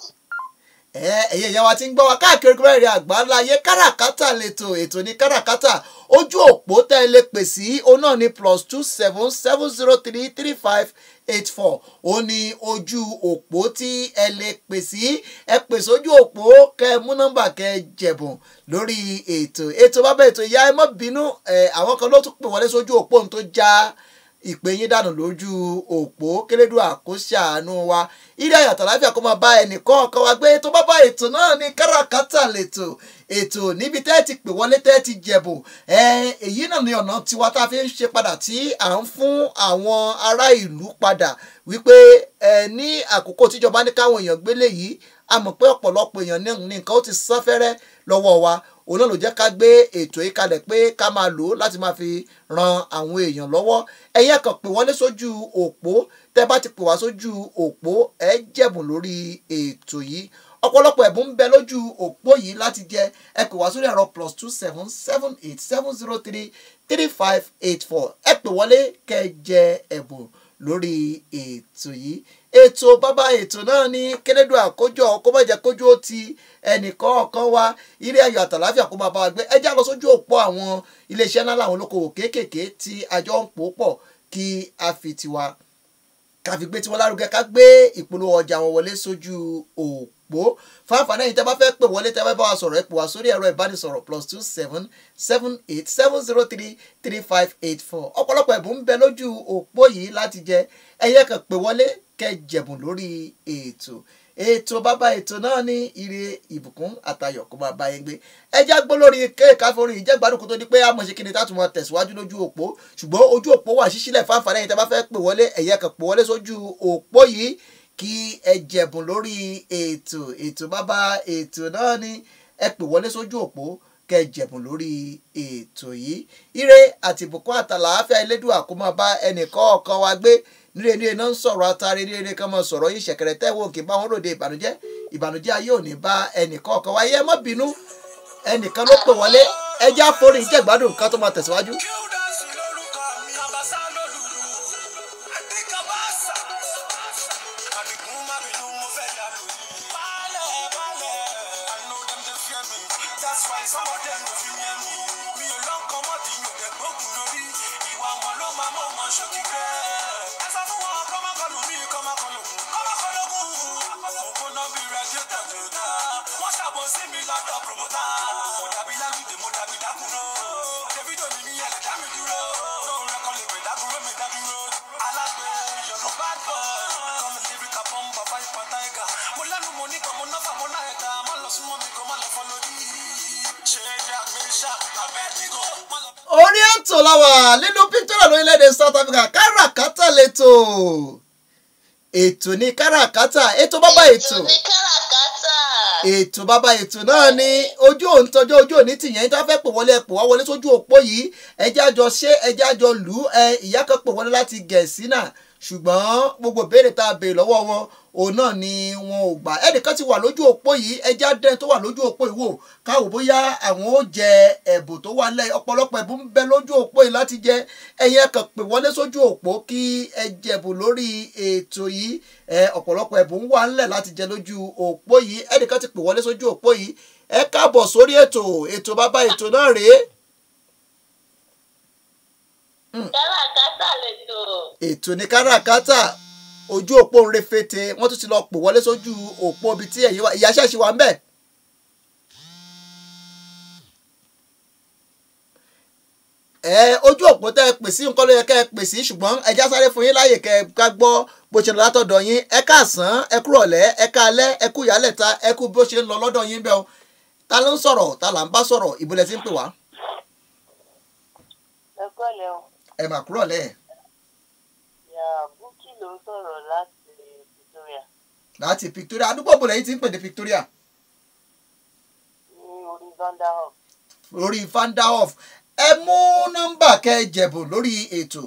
ẹ ẹ̀yin ìyá wa ti ń gbọ́ wa káàkiri gbẹ́rẹ́ àgbáńlá ayé káràkátà lẹ́tọ̀ ètò ní káràkátà ojú òpó tẹ́ ẹ lè pè sí òun náà ní plus two seven seven zero three three five eight four ó ní ojú òpó tí ẹ lè pè sí ẹ pè sójú òpó kẹ́ ẹ mú nọ́mbà kẹ́ ẹ jẹ̀bùn lórí ètò ètò bàbá ètò ìyá ẹ má bínú ẹ àwọn kan ló tún pè wọlé sójú òpó ohun tó já ìpè yín dànù lójú òpó kérédù àkóṣàánú wa ilé ayàtọ̀ láfíà kó máa bá ẹnìkan ọ̀kan wa gbé tó bá bá ètò náà ní káràkátà lètò ètò níbi tẹ́ ẹ ti pè wọlé tẹ́ ẹ ti jẹ̀bùn ẹ èyí náà ní ọ̀nà tiwa tá a fi ń ṣe padà tí à ń fún àwọn ará ìlú padà wípé ẹ ní àkókò tíjọba ní káwọn èèyàn gbélé yìí a mọ̀ pé ọ̀pọ̀lọpọ̀ èèyàn ní ní nǹkan ó ti sán fẹ́rẹ́ lọ́wọ́ wa òun náà ló jẹ́ ká gbé ètò yìí kalẹ̀ pé ká máa lò ó láti máa fi ran àwọn èèyàn lọ́wọ́ ẹ̀yin ẹ kàn pè wọlé sójú òpó tẹ́ bá ti pè wá sójú òpó ẹ jẹ̀bùn lórí ètò yìí ọ̀pọ̀lọpọ̀ ẹ̀bùn ń bẹ lójú òpó yìí láti jẹ ẹ pè wá sórí ẹ̀rọ plus two seven seven eight seven zero three three five eight four ẹ pè wọlé kẹ́ ẹ jẹ ẹ̀bùn lórí ètò yìí ètò bàbá ètò náà ní kérédù àkójọ kó má jẹ́ kójú ó ti ẹnìkan ọ̀kan wá ilé ayọ̀ àtàláfíà kó máa bá wa gbé ẹ já lọ sójú òpó àwọn iléeṣẹ́ ńlá làwọn olókoòwò kéékèèké tí àjọ ń pò pọ̀ kí a fi tiwa ká fi gbé tiwọn lárugẹ ká gbé ìpolówó ọjà wọn wọlé sójú òpó fáfáná yìí tẹ́ bá fẹ́ pè wọlé tẹ́ bá bá wa sọ̀rọ̀ ẹ pè wá sórí ẹ̀rọ ìbánisọ̀rọ̀ plus two seven seven eight seven zero three three five eight four ọ̀pọ̀lọpọ̀ ẹ̀bùn ń bẹ lójú òpó yìí láti jẹ ẹ̀yẹ kan pè wọlé kẹ́ jẹ̀bùn lórí ètò ètò bàbá ètò náà ní ire ìbùkún àtayọ̀ kó máa bá yín gbé ẹjá gbó lórí kéèká forí ìjẹ́gbádùn kó tó di pé àmọ̀ ṣe kí ni táàtù máa tẹ̀síwájú lójú òpó ṣùgbọ́n ojú òpó wà ṣíṣílẹ̀ fáfàlẹ́ yìí tẹ́ bá fẹ́ pè wọlé ẹ̀yẹ kan pè wọlé sójú òpó yìí kí ẹ jẹ̀bùn lórí ètò ètò bàbá ètò náà ní ẹ pè wọlé sójú òpó kẹ́ jẹ̀bùn lórí ètò yìí ire àti ìbùkún àtàlàáfíà elédùà kó máa bá ẹnìkọ̀ọ̀kan wa gbé nílé nílé náà ń sọ̀rọ̀ atare nílé nílé kan máa sọ̀rọ̀ yìí ṣẹ̀kẹ̀rẹ̀ tẹ́wọ́ òkè bá wọn ròde ìbànújẹ́ ìbànújẹ́ ayé ò ní bá ẹnìkọ̀ọ̀kan wa yẹ má bínú ẹnìkan ló pè wọlé ẹjẹ́ àforí ìjẹ́gbádùn kan tó máa tẹ̀síwájú. Gildas lórúkọ mi, Kabasa lólùlù. Àti Kabasa. Àdìgún má bínú, mo fẹ́ dànù. Balẹ̀, balẹ̀. I know them dey fear me. That's why some of them no fit near me. Mi ò lọ́kàn mọ́ tí mi ò dẹ̀ gbógun lórí. Ìwà wọn ló máa mọ̀ wọn ṣòkì rẹ̀. Ẹ sọ fún wọn kọ́ máa kọlù mí, kọ́ máa kọlù kù. Kọ́ máa kọlù kù. Mo sí mi lọ́dọ̀ promota. mo dàbí lálùdé mo dàbí dákúrò. davido ni mi yẹn lè dá mi dúró. lóun rẹ̀ kọ́ lè pè dákúrò mi dádúró. alágbe yorùbá bọ̀. kọ́mi lébi ká pọ́n bàbá ìpà táìgà. mo lẹ́nu mo ní kan mo náfà mo náà ẹ̀ka. má lọ súnmọ́ mi kó má lọ fọ́ lórí. ṣé ẹja mi ṣá abẹ́ mi kó. má lọ bẹ́ẹ̀. orí ètò làwà nínú pictorial lórílẹ̀‐èdè south africa káràkátà lẹ́tọ̀ ètò ní káràkátà ètò bàbá ètò ní káràkátà. ètò bàbá ètò náà ni ojú òun tọjọ́ ojú òní tìyẹn tó fẹ́ pè wọlé ẹ pè wá wọlé sójú òpó yìí ẹjẹ́ àjọ ṣé ẹjẹ́ àjọ lù ú ẹ ìyá kan pè wọlé láti gẹ̀ẹ́sì náà ṣùgbọ́n gbogbo béèrè tá a béèrè lọ́wọ́ wọn òun náà ni wọn ò gbà ẹnìkan ti wà lójú òpó yìí ẹjẹ́ àdẹ́n tó wà lójú òpó yìí wò káwò bóyá àwọn ó jẹ ẹ̀bùn tó wà lẹ̀ ọ̀pọ̀lọpọ̀ ẹ̀bùn ń bẹ lójú òpó yìí láti jẹ ẹ̀yin ẹ̀kan pè wọlé sójú òpó kí ẹ jẹ̀bùn lórí ètò yìí ẹ ọ̀pọ̀lọpọ̀ ẹ̀bùn wà ńlẹ̀ láti jẹ lójú òpó yìí ẹnìkan ti pè wọlé sójú òpó yìí ẹ káàbọ̀ sórí ètò ètò bàbá ètò náà rèé káràkátà lẹ́tọ̀. ètò ní káràkátà ojú òpó ń refete wọ́n tún ti lọ pò wọlé sójú òpó ibi tí ẹ̀yin wà ìyá ṣẹ́ẹ̀ṣì wà ń bẹ̀. ẹ ojú òpó tẹ́ ẹ pè sí nǹkan ló yẹ kẹ́ ẹ pè sí ṣùgbọ́n ẹ já sáré fún yín láàyè kẹ́ ẹ ká gbọ́ bó ṣe lọ látọ̀dọ̀ yín ẹ káàsán ẹ kúrò ọ̀lẹ́ ẹ káalẹ́ ẹ kú ìyálẹ̀ta ẹ kú bó ṣe ń lọ lọ́dọ̀ yín bẹ́ẹ̀ o ta ló ń sọ̀rọ̀ ta là ń bá sọ̀rọ̀ ìbúlẹ̀ tí ń pè wá ẹ kọ́lẹ̀ o ẹ mà kúrò ọ̀lẹ́ yà búkì ló ń sọ̀rọ̀ láti Victoria láti Victoria àdúgbò bò lẹ́yìn tí ń pè ní Victoria ní orí Vanderhof lórí Vanderhof ẹ mú nọ́mbà kẹ́ ẹ jẹ̀bù lórí ètò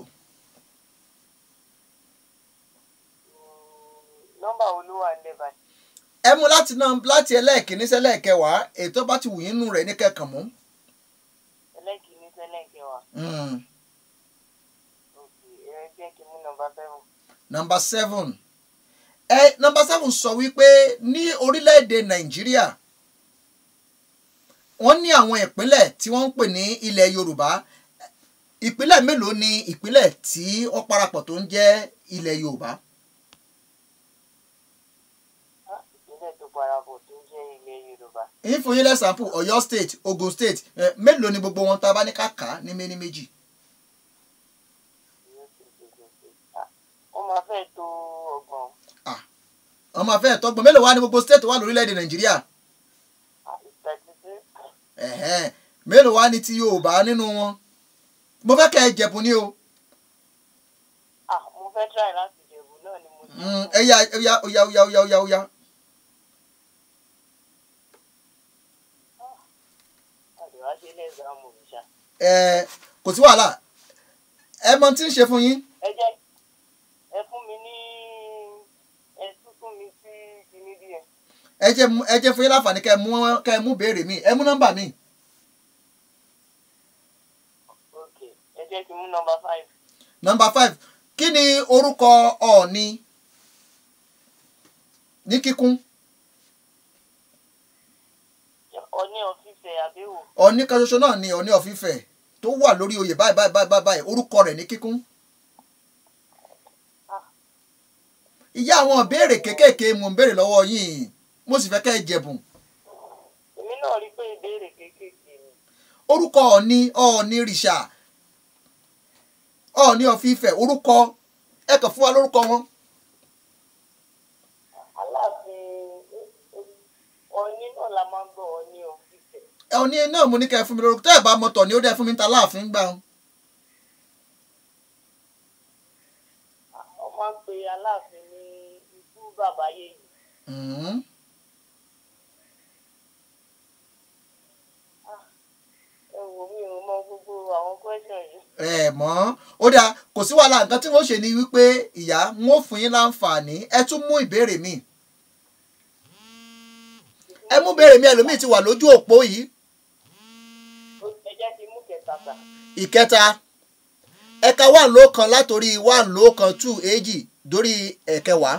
nọ́mbà wo ló wà nílẹ̀ báyìí ẹ mú láti náà láti ẹlẹ́ẹ̀kíní sẹ́lẹ̀kẹwàá ètò bá ti wù yín nù rẹ̀ ní kẹ́kàn mú. ẹlẹ́kìíní sẹ́lẹ̀kẹwàá Mm. òkè ẹ jẹ́ kí n mú nọ́mbà seven nọ́mbà seven ẹ nọ́mbà seven sọ wípé ní orílẹ̀-èdè Nàìjíríà wọ́n ní àwọn ìpínlẹ̀ tí wọ́n ń pè ní ilẹ̀ Yorùbá ìpínlẹ̀ mélòó ni ìpínlẹ̀ tí wọ́n parapọ̀ tó ń jẹ́ ilẹ̀ Yorùbá á ìpínlẹ̀ tó parapọ̀ tó jẹ́ ilẹ̀ Yorùbá yín fún yín lẹ́sàmpù Ọ̀yọ́ state Ogun state ẹ, mélòó ni gbogbo wọn tá a bá ní kàkà ní méní méjì Ọ̀yọ́ State, Ogun State. Ah, wọ́n máa fẹ́ tó ọgbọ̀n ọmọ afẹ́ ẹ̀tọ́gbọ̀n mélòó wá ní gbogbo state wà lórílẹ̀‐èdè Nàìjíríà thirty six ẹ̀hẹ́n mélòó wá ní ti Yorùbá nínú wọn mo fẹ́ kẹ́ ẹ jẹ̀bùn ní o ah mo fẹ́ try láti jẹ̀bù náà ni mo ti Mm, ẹ̀yà ẹ̀yà ọ̀yà ọ̀yà ọ̀yà ọ̀yà ọ̀yà àdìwá ṣe lẹ́sàmù ìṣá ẹ̀ kò sí wàhálà ẹ mọ tí ń ṣe fún yín ẹ jẹ́ ẹ fún mi ní ẹ tún fún mi sí kinní díẹ̀ ẹ jẹ́ mú- ẹ jẹ́ fún yín láǹfààní kẹ́ ẹ mú kẹ́ ẹ mú béèrè mi ẹ mú nọ́mbà mi ok ẹ jẹ́ kí n mú nọ́mbà five nọ́mbà five kí ni orúkọ Ọọ̀ni ní kíkún ọní ọ̀fíìsẹ̀ àbẹ̀wò Ọọ̀ni kan ṣoṣo náà ni Ọọ̀ni of Ifẹ̀ tó wà lórí oyè báyìí báyìí báyìí báyìí orúkọ rẹ̀ ní kíkún. ìyá àwọn ìbéèrè kéékèèké mo ń béèrè lọ́wọ́ yín mo sì fẹ́ kẹ́ ẹ jẹ̀bùn èmi náà rí i pé ìbéèrè kéékèèké ni orúkọ Ọọ̀ni Ọọ̀ni rìṣà Ọọ̀ni of Ifẹ̀ orúkọ ẹ kàn fún wa lórúkọ wọn. aláàfin ọní náà la máa ń gbọ́ ọní ọ̀fíìsẹ̀ Ọọ̀ni náà mo ní kẹ́ ẹ fún mi lórúkọ tẹ́ ẹ bá mọ̀tọ̀ ni ó dẹ́ fún mi ń ta láàfin gbà wọn. wọ́n máa ń pe aláàfin ní ikú bàbá yèyí Mm. ẹ wò mí ò mọ gbogbo àwọn question yìí ẹ mọ̀ ó dáa kò sí wàhálà nǹkan tí wọ́n ṣe ni wípé ìyá wọn ò fún yín láǹfààní ẹ tún mú ìbéèrè mi ẹ mú ìbéèrè mi ẹlòmíì ti wà lójú òpó yìí Ó- ẹ jẹ́ kí n mú kẹta sà ìkẹta ẹ̀ka wà ló kan látòrí wà ló kan two èjì dórí ẹ̀kẹwàá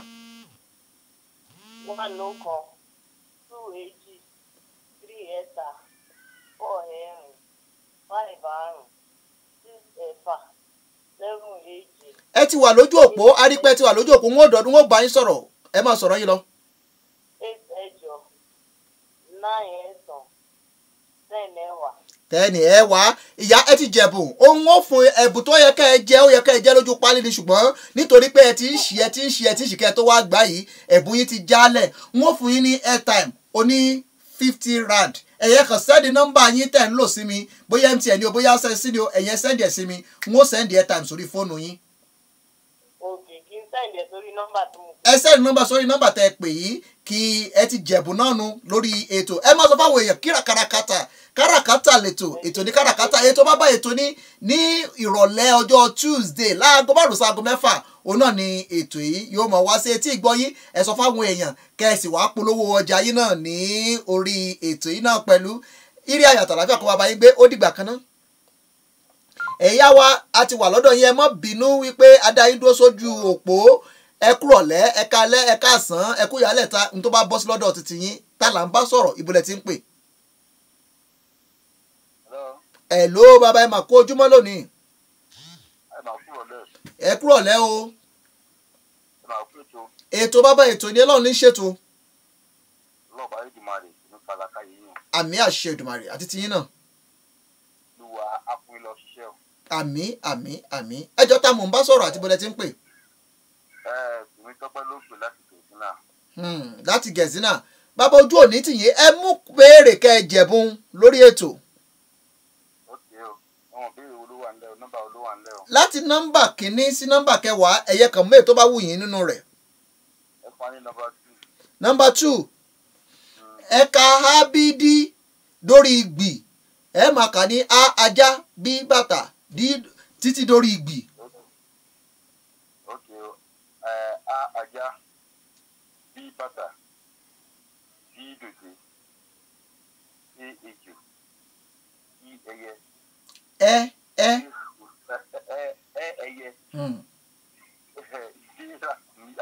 one ló kan two èjì three ẹ̀ta four ẹ̀rin five àrùn six ẹ̀fà seven èjì ẹ ti wà lójú òpó arípẹ́ ti wà lójú òpó wọn ò dọ̀dún wọn ò bá yín sọ̀rọ̀ ẹ máa sọ̀rọ̀ yín lọ. eight ẹ̀jọ nine tẹ́ni ẹ wá ìyá ẹ ti jẹ̀bùn ohun ó fún ẹ̀bùn tó yẹ kẹ́ ẹ jẹ́ ó yẹ kẹ́ ẹ jẹ́ lójú pálí ni ṣùgbọ́n nítorí pé ẹ ti ń ṣí ẹ ti ń ṣí ẹ ti ń ṣí kẹ́ ẹ tó wá gbá yìí ẹ̀bùn yín ti jálẹ̀ n ó fún yín ní airtime oní fifty rand ẹ̀yẹ kan sẹ́ndì nọ́mbà yín tẹ̀ ń lò sí mi bóyá mtn ni o bóyá sẹ́sí ni o ẹ̀yẹ sẹ́ndì ẹ̀ sí mi n ó sẹ́ndì airtime sórí fóònù yín òkè kí n sẹ́ǹdì ẹ̀ sórí nọ́mbà tí mo ẹ sẹ́ndì nọ́mbà sórí nọ́mbà tẹ́ ẹ pè yìí kí ẹ ti jẹ̀bù náà nu lórí ètò ẹ má sọ fáwọn èèyàn kíra kàràkàtà kàràkàtà lètò ètò ní kàràkàtà ètò bá bá ètò ní ní ìrọ̀lẹ́ ọjọ́ tuesday láago márùn sáago mẹ́fà òun náà ni ètò yìí yóò mọ̀ wá sí etí ìgbọ́ yín ẹ sọ fáwọn èèyàn kẹ́sì wàá polówó ọjà yín náà ní orí ètò yìí náà pẹ̀lú irí ayàtọ̀ láfíà kó bàbá yín gbé ó dìgbà kan náà ẹ̀yà wa a ti wà lọ́dọ̀ yín ẹ mọ́ bínú wípé adáyín dúró sójú òpó ẹ kúrọ̀lẹ́ ẹ kalẹ́ ẹ káàsán ẹ kú ìyálẹ̀ ta ní tó bá bọ́ sí lọ́dọ̀ títí yín tá là ń bá sọ̀rọ̀ ìbúlẹ̀ tí ń pè. Hello, ẹ ló bàbá ẹ mà kó ojúmọ́ lónìí ẹ máa kúrò lẹ́ ẹ kúrọ̀lẹ́ o ẹ máa kú ètò ètò bàbá ètò ní ọlọ́run ní ṣètò lọ́ọ̀bà Èdùmàrè ní falaka yìí yàn àmì àṣẹ Èdùmàrè àti tiyín náà lùwà akùnrin lọ ṣiṣẹ́ o. àmì àmì àmì ẹjọ́ tá mò ń bá sọ̀rọ̀ àti bọ́lẹ̀ tí ń pè ẹ tèmi tọ́pẹ́ ló pè láti tòun náà. Hmm, láti gẹ̀ẹ́sínà bàbá ojú òní tìyín ẹ mú béèrè kẹ́ ẹ jẹ̀bùn lórí ètò ó ti o àwọn ìbéèrè wo ló wà nílẹ̀ o nọ́mbà wo ló wà nílẹ̀ o. láti nọ́mbà kínní sí nọ́mbà kẹwàá ẹ̀yẹ kan mẹ́ẹ̀ tó bá wù yín nínú rẹ̀ ẹ fún wa ní nọ́mbà two. nọ́mbà two ẹ̀ka ábídí dórí ìgbì ẹ máa kà ní a ajá bí bàtà dí títí dórí ìgbì ó ti o ẹ a ajá bí bàtà bí dòdò sí ejò sí ẹyẹ ẹ ẹ sí ẹ ẹ ẹyẹ hmm, sí ra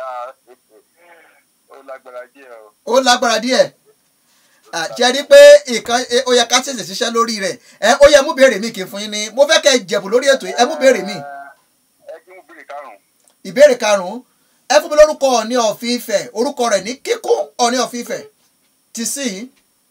ó lágbára díẹ̀ o. ó lágbára díẹ̀ àjẹ́ rí pé nǹkan ẹ, ó yẹ ká ṣèṣe ṣiṣẹ́ lórí rẹ̀ ẹ ó yẹ mú béèrè mi kì í fún yín ni mo fẹ́ kẹ́ ẹ jẹ̀bù lórí ètò yìí ẹ mú béèrè mi ẹ kí mú béèrè karùn-ún. ìbéèrè karùn-ún ẹ fún mi lórúkọ Ọọ̀ni of Ifẹ̀ orúkọ rẹ̀ ní kíkún Ọọ̀ni of Ifẹ̀ ti sí yìí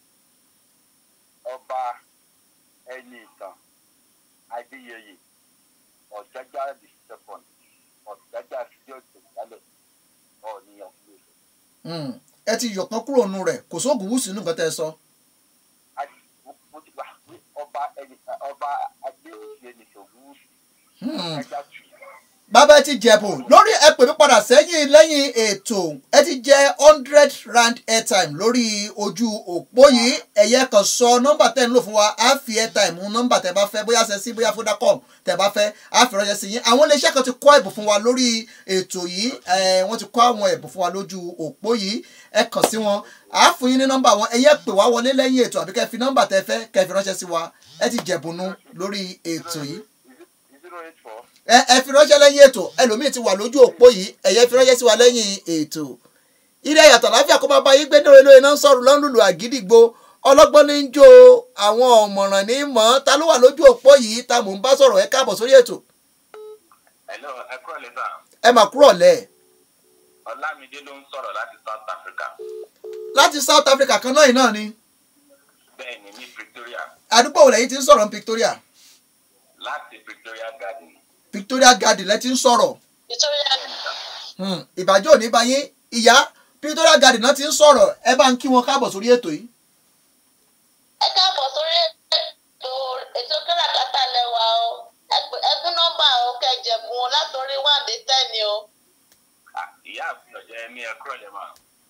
ọba ẹni ìtàn adéyẹyè ọ̀jájá the second ọ̀jájá fídíò tẹ̀síálẹ̀ ọ̀nìyàn fún mi. Hmm, ẹ ti yọ̀kan kúrò nù rẹ̀ kò sóògùn wùsùn nǹkan tẹ́ ẹ sọ. mo ti gbà pé ọba ẹni ọba adéyẹyè ní ṣògùn Hmm. ọ̀jájá tù. bàbá ẹ ti jẹ̀bù lórí ẹ pè mí padà sẹ́yìn lẹ́yìn ètò ẹ ti jẹ hundred rand airtime lórí ojú òpó yìí ẹ̀yẹ kan sọ nọ́mbà tẹ́ ń lò fún wa á fi airtime mú nọ́mbà tẹ́ bá fẹ́ bóyá ṣe sí bóyá Vodacom tẹ́ bá fẹ́ á fi ránṣẹ́ sí yín àwọn iléeṣẹ́ kan ti kọ́ ẹ̀bùn fún wa lórí ètò yìí ẹ̀ wọ́n ti kọ́ àwọn ẹ̀bùn fún wa lójú òpó yìí ẹ kàn sí wọn á fún yín ní nọ́mbà wọn ẹ̀yẹ pè wá wọlé lẹ́yìn ètò àbí kẹ́ fi nọ́mbà tẹ́ fẹ́ kẹ́ fi ránṣẹ́ sí wa ẹ ti jẹ̀bùnú lórí ètò yìí zero eight four ẹ ẹ fi ránṣẹ́ lẹ́yìn ètò ẹlòmíì ti wà lójú òpó yìí ẹ̀yẹ fi ránṣẹ́ sí wa lẹ́yìn ètò ilé yàtọ̀ láfíà kó máa bá yín gbé ní olóyè náà ń sọ̀rọ̀ lọ́nlùlù àgídìgbò ọlọ́gbọ́n ní ń jó àwọn ọ̀mọ̀ràn ní mọ̀ ta ló wà lójú òpó yìí ta mò ń bá sọ̀rọ̀ ẹ káàbọ̀ sórí ètò hello ẹ kúrò lẹ́tà ẹ mà kúrọ̀ lẹ̀ ọlámídé ló ń sọ̀rọ̀ láti south africa láti South Africa kan náà yìí náà ni bẹ́ẹ̀ ni ní pretoria àdúgbò wo lẹ́yìn ti ń sọ̀rọ̀ ní Victoria láti pretoria garden Victoria Garden lẹ́ ti ń sọ̀rọ̀ nítorí Hmm, ìbàjẹ́ òní bá yín ìyá Victoria Garden náà ti ń sọ̀rọ̀ ẹ bá ń kí wọn káàbọ̀ sórí ètò yìí ẹ káàbọ̀ sórí ètò ètò káràkátà lẹ́wà o Ẹ- ẹ fún nọ́mbà o kẹjẹ̀bùn o látòrí one dé ten ni o Ah, ìyá àfihàn jẹ́ ní ẹ kúrò lẹ́mà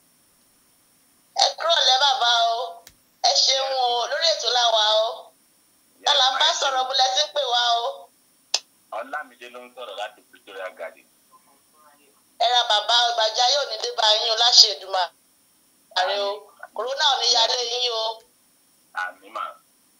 ẹ kúrò lẹ́ bàbá o ẹ ṣeun o lórí ètò láwa o tálà ń bá sọ̀rọ̀ bó lẹ ti ń pè wá o ọlámídé ló ń sọ̀rọ̀ láti pretoria garden ẹ ra bàbá ìgbàjá yóò ní dé bá yín o láṣẹ ìdùmà ààrẹ o kòrónà ò ní yálé yín o àmì mà.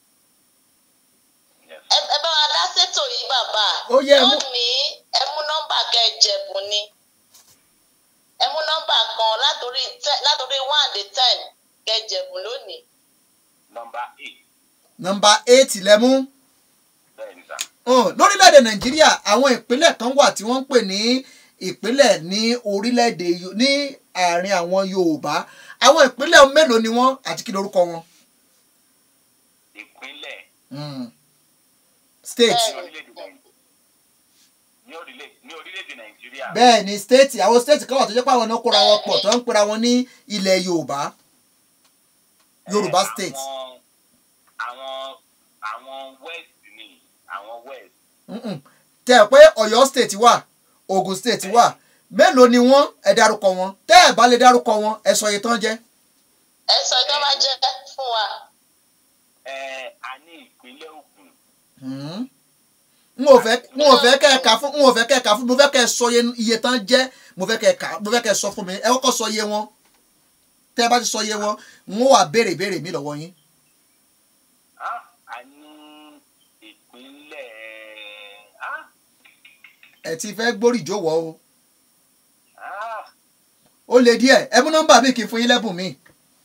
Yes. ẹ ẹ bá wa dá sétò yìí bàbá Ó yẹ ẹ mú- lónìí ẹ mú nọ́mbà kẹjẹ̀bùn ni ẹ mú nọ́mbà kan látòrí ten látòrí one dé ten kẹjẹ̀bùn lónìí. nọmba eight nọ́mbà eight lẹ́mú. bẹ́ẹ̀ ni sà. hàn lórílẹ̀‐èdè nàìjíríà àwọn ìpínlẹ̀ kan wà tí wọ́n ń pè ní ìpínlẹ̀ ní orílẹ̀‐èdè Yo- ní àárín àwọn yorùbá àwọn ìpínlẹ̀ mélòó ni wọ́n àti kí lorúkọ wọn. ìpínlẹ̀ Mm. state ní orílẹ̀-èdè Nàìjíríà ní orílẹ̀- ní orílẹ̀-èdè nàìjíríà bẹ́ẹ̀ ni state àwọn state kan wà tó jẹ́ pé àwọn náà kóra wọn pọ̀ tó ń pera wọn ní ilẹ̀ yorùbá yorùbá Eh, state àwọn àwọn àwọn west ni àwọn west Mm-mm. tẹ́ ẹ pé ọ̀yọ́ state wà ogun state wà mélòó ni wọ́n ẹ dárúkọ wọn tẹ́ ẹ bá lè dárúkọ wọn ẹ sọ iye tán jẹ́ ẹ sọ tó bá jẹ fún wa. Eh, a ní ìpínlẹ̀ Ògùn Mm. n ò fẹ́ n ò fẹ́ kẹ́ ẹ kà fún n ò fẹ́ kẹ́ ẹ kà fún mo fẹ́ kẹ́ ẹ sọ iye iye tán jẹ́ mo fẹ́ kẹ́ ẹ kà mo fẹ́ kẹ́ ẹ sọ fún mi ẹ kọ́kọ́ sọ iye wọn tẹ́ ẹ bá ti sọ iye wọn n ó wà béèrè béèrè mi lọ́wọ́ yín Ah, a ní ìpínlẹ̀ ah, ẹ ti fẹ́ gbórí ìjówọ́ o ah, ó le díẹ̀ ẹ mú nọ́mbà mi kì í fún yín lẹ́bùn mi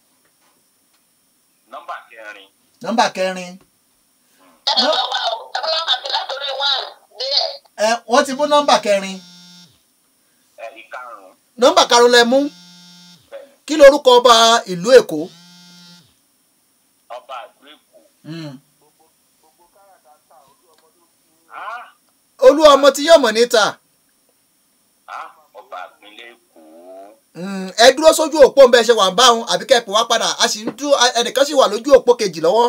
nọ́mbà kẹrin nọ́mbà kẹrin ẹ bá wà ó ẹ bá wà bí látòrí one díẹ̀. ẹ wọ́n ti mú nọ́mbà kẹrin eh, ìkarùn-ún nọ́mbà karùn lẹ mú bẹ́ẹ̀ ni kí lorúkọ ọba ìlú èkó ọba àgbò èkó Mm. ah, olú ọmọ tí yóò mọ̀ níta ah, ọba ìpínlẹ̀ èkó Mm, ẹ dúró sójú òpó ń bẹ ṣe wà ń bá wọn àbí kẹ́ẹ̀pẹ́ wá padà a sì ń dú ẹnìkan sì wà lójú òpó kejì lọ́wọ́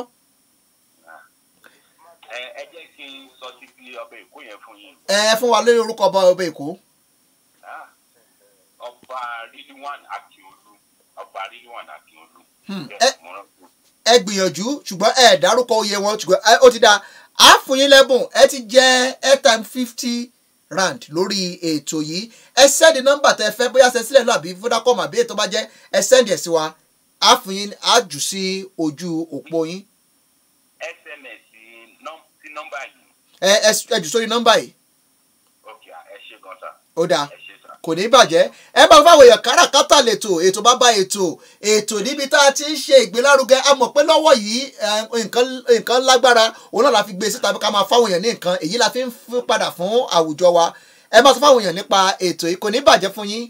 Eh, ẹ jẹ́ kí n sọ sí bí ọba èkó yẹn fún yín ẹ ẹ fún wa lórí orúkọ ọba ọba èkó Ah, ọba ridwan akiolu ọba ridwan akiolu Hmm, Bẹ́ẹ̀ ẹ- mo rántí. ẹ gbìyànjú ṣùgbọ́n ẹ dárúkọ oyè wọn ṣùgbọ́n ẹ- ó ti dáa á fún yín lẹ́bùn ẹ ti jẹ́ airtime fifty rand lórí ètò yìí ẹ sẹ́ndì nọ́mbà tẹ fẹ́ bóyá ṣe sílẹ̀ náà àbí vodacom àbí ètò bá jẹ́ ẹ sẹ́ndì ẹ̀ sí wa á fún yín á jù sí ojú òpó yín sms nọ́m- sí nọ́mbà yìí ẹ ẹ s- ẹ jù sórí nọ́mbà yìí ok ẹ ṣe gan sa ó dáa ẹ ṣe sa. kò ní bàjẹ́ ẹ bá fáwọn èèyàn káràkátà lètò ètò bàbá ètò ètò níbi tá a ti ń ṣe ìgbélárugẹ a mọ̀ pé lọ́wọ́ yìí eh, nǹkan nǹkan lágbára òun náà la fi gbé síta bí ká máa fáwọn èèyàn ní nǹkan èyí la fi ń fún padà fún àwùjọ wa ẹ máa sọ fáwọn èèyàn nípa ètò yìí kò ní bàjẹ́ fún yín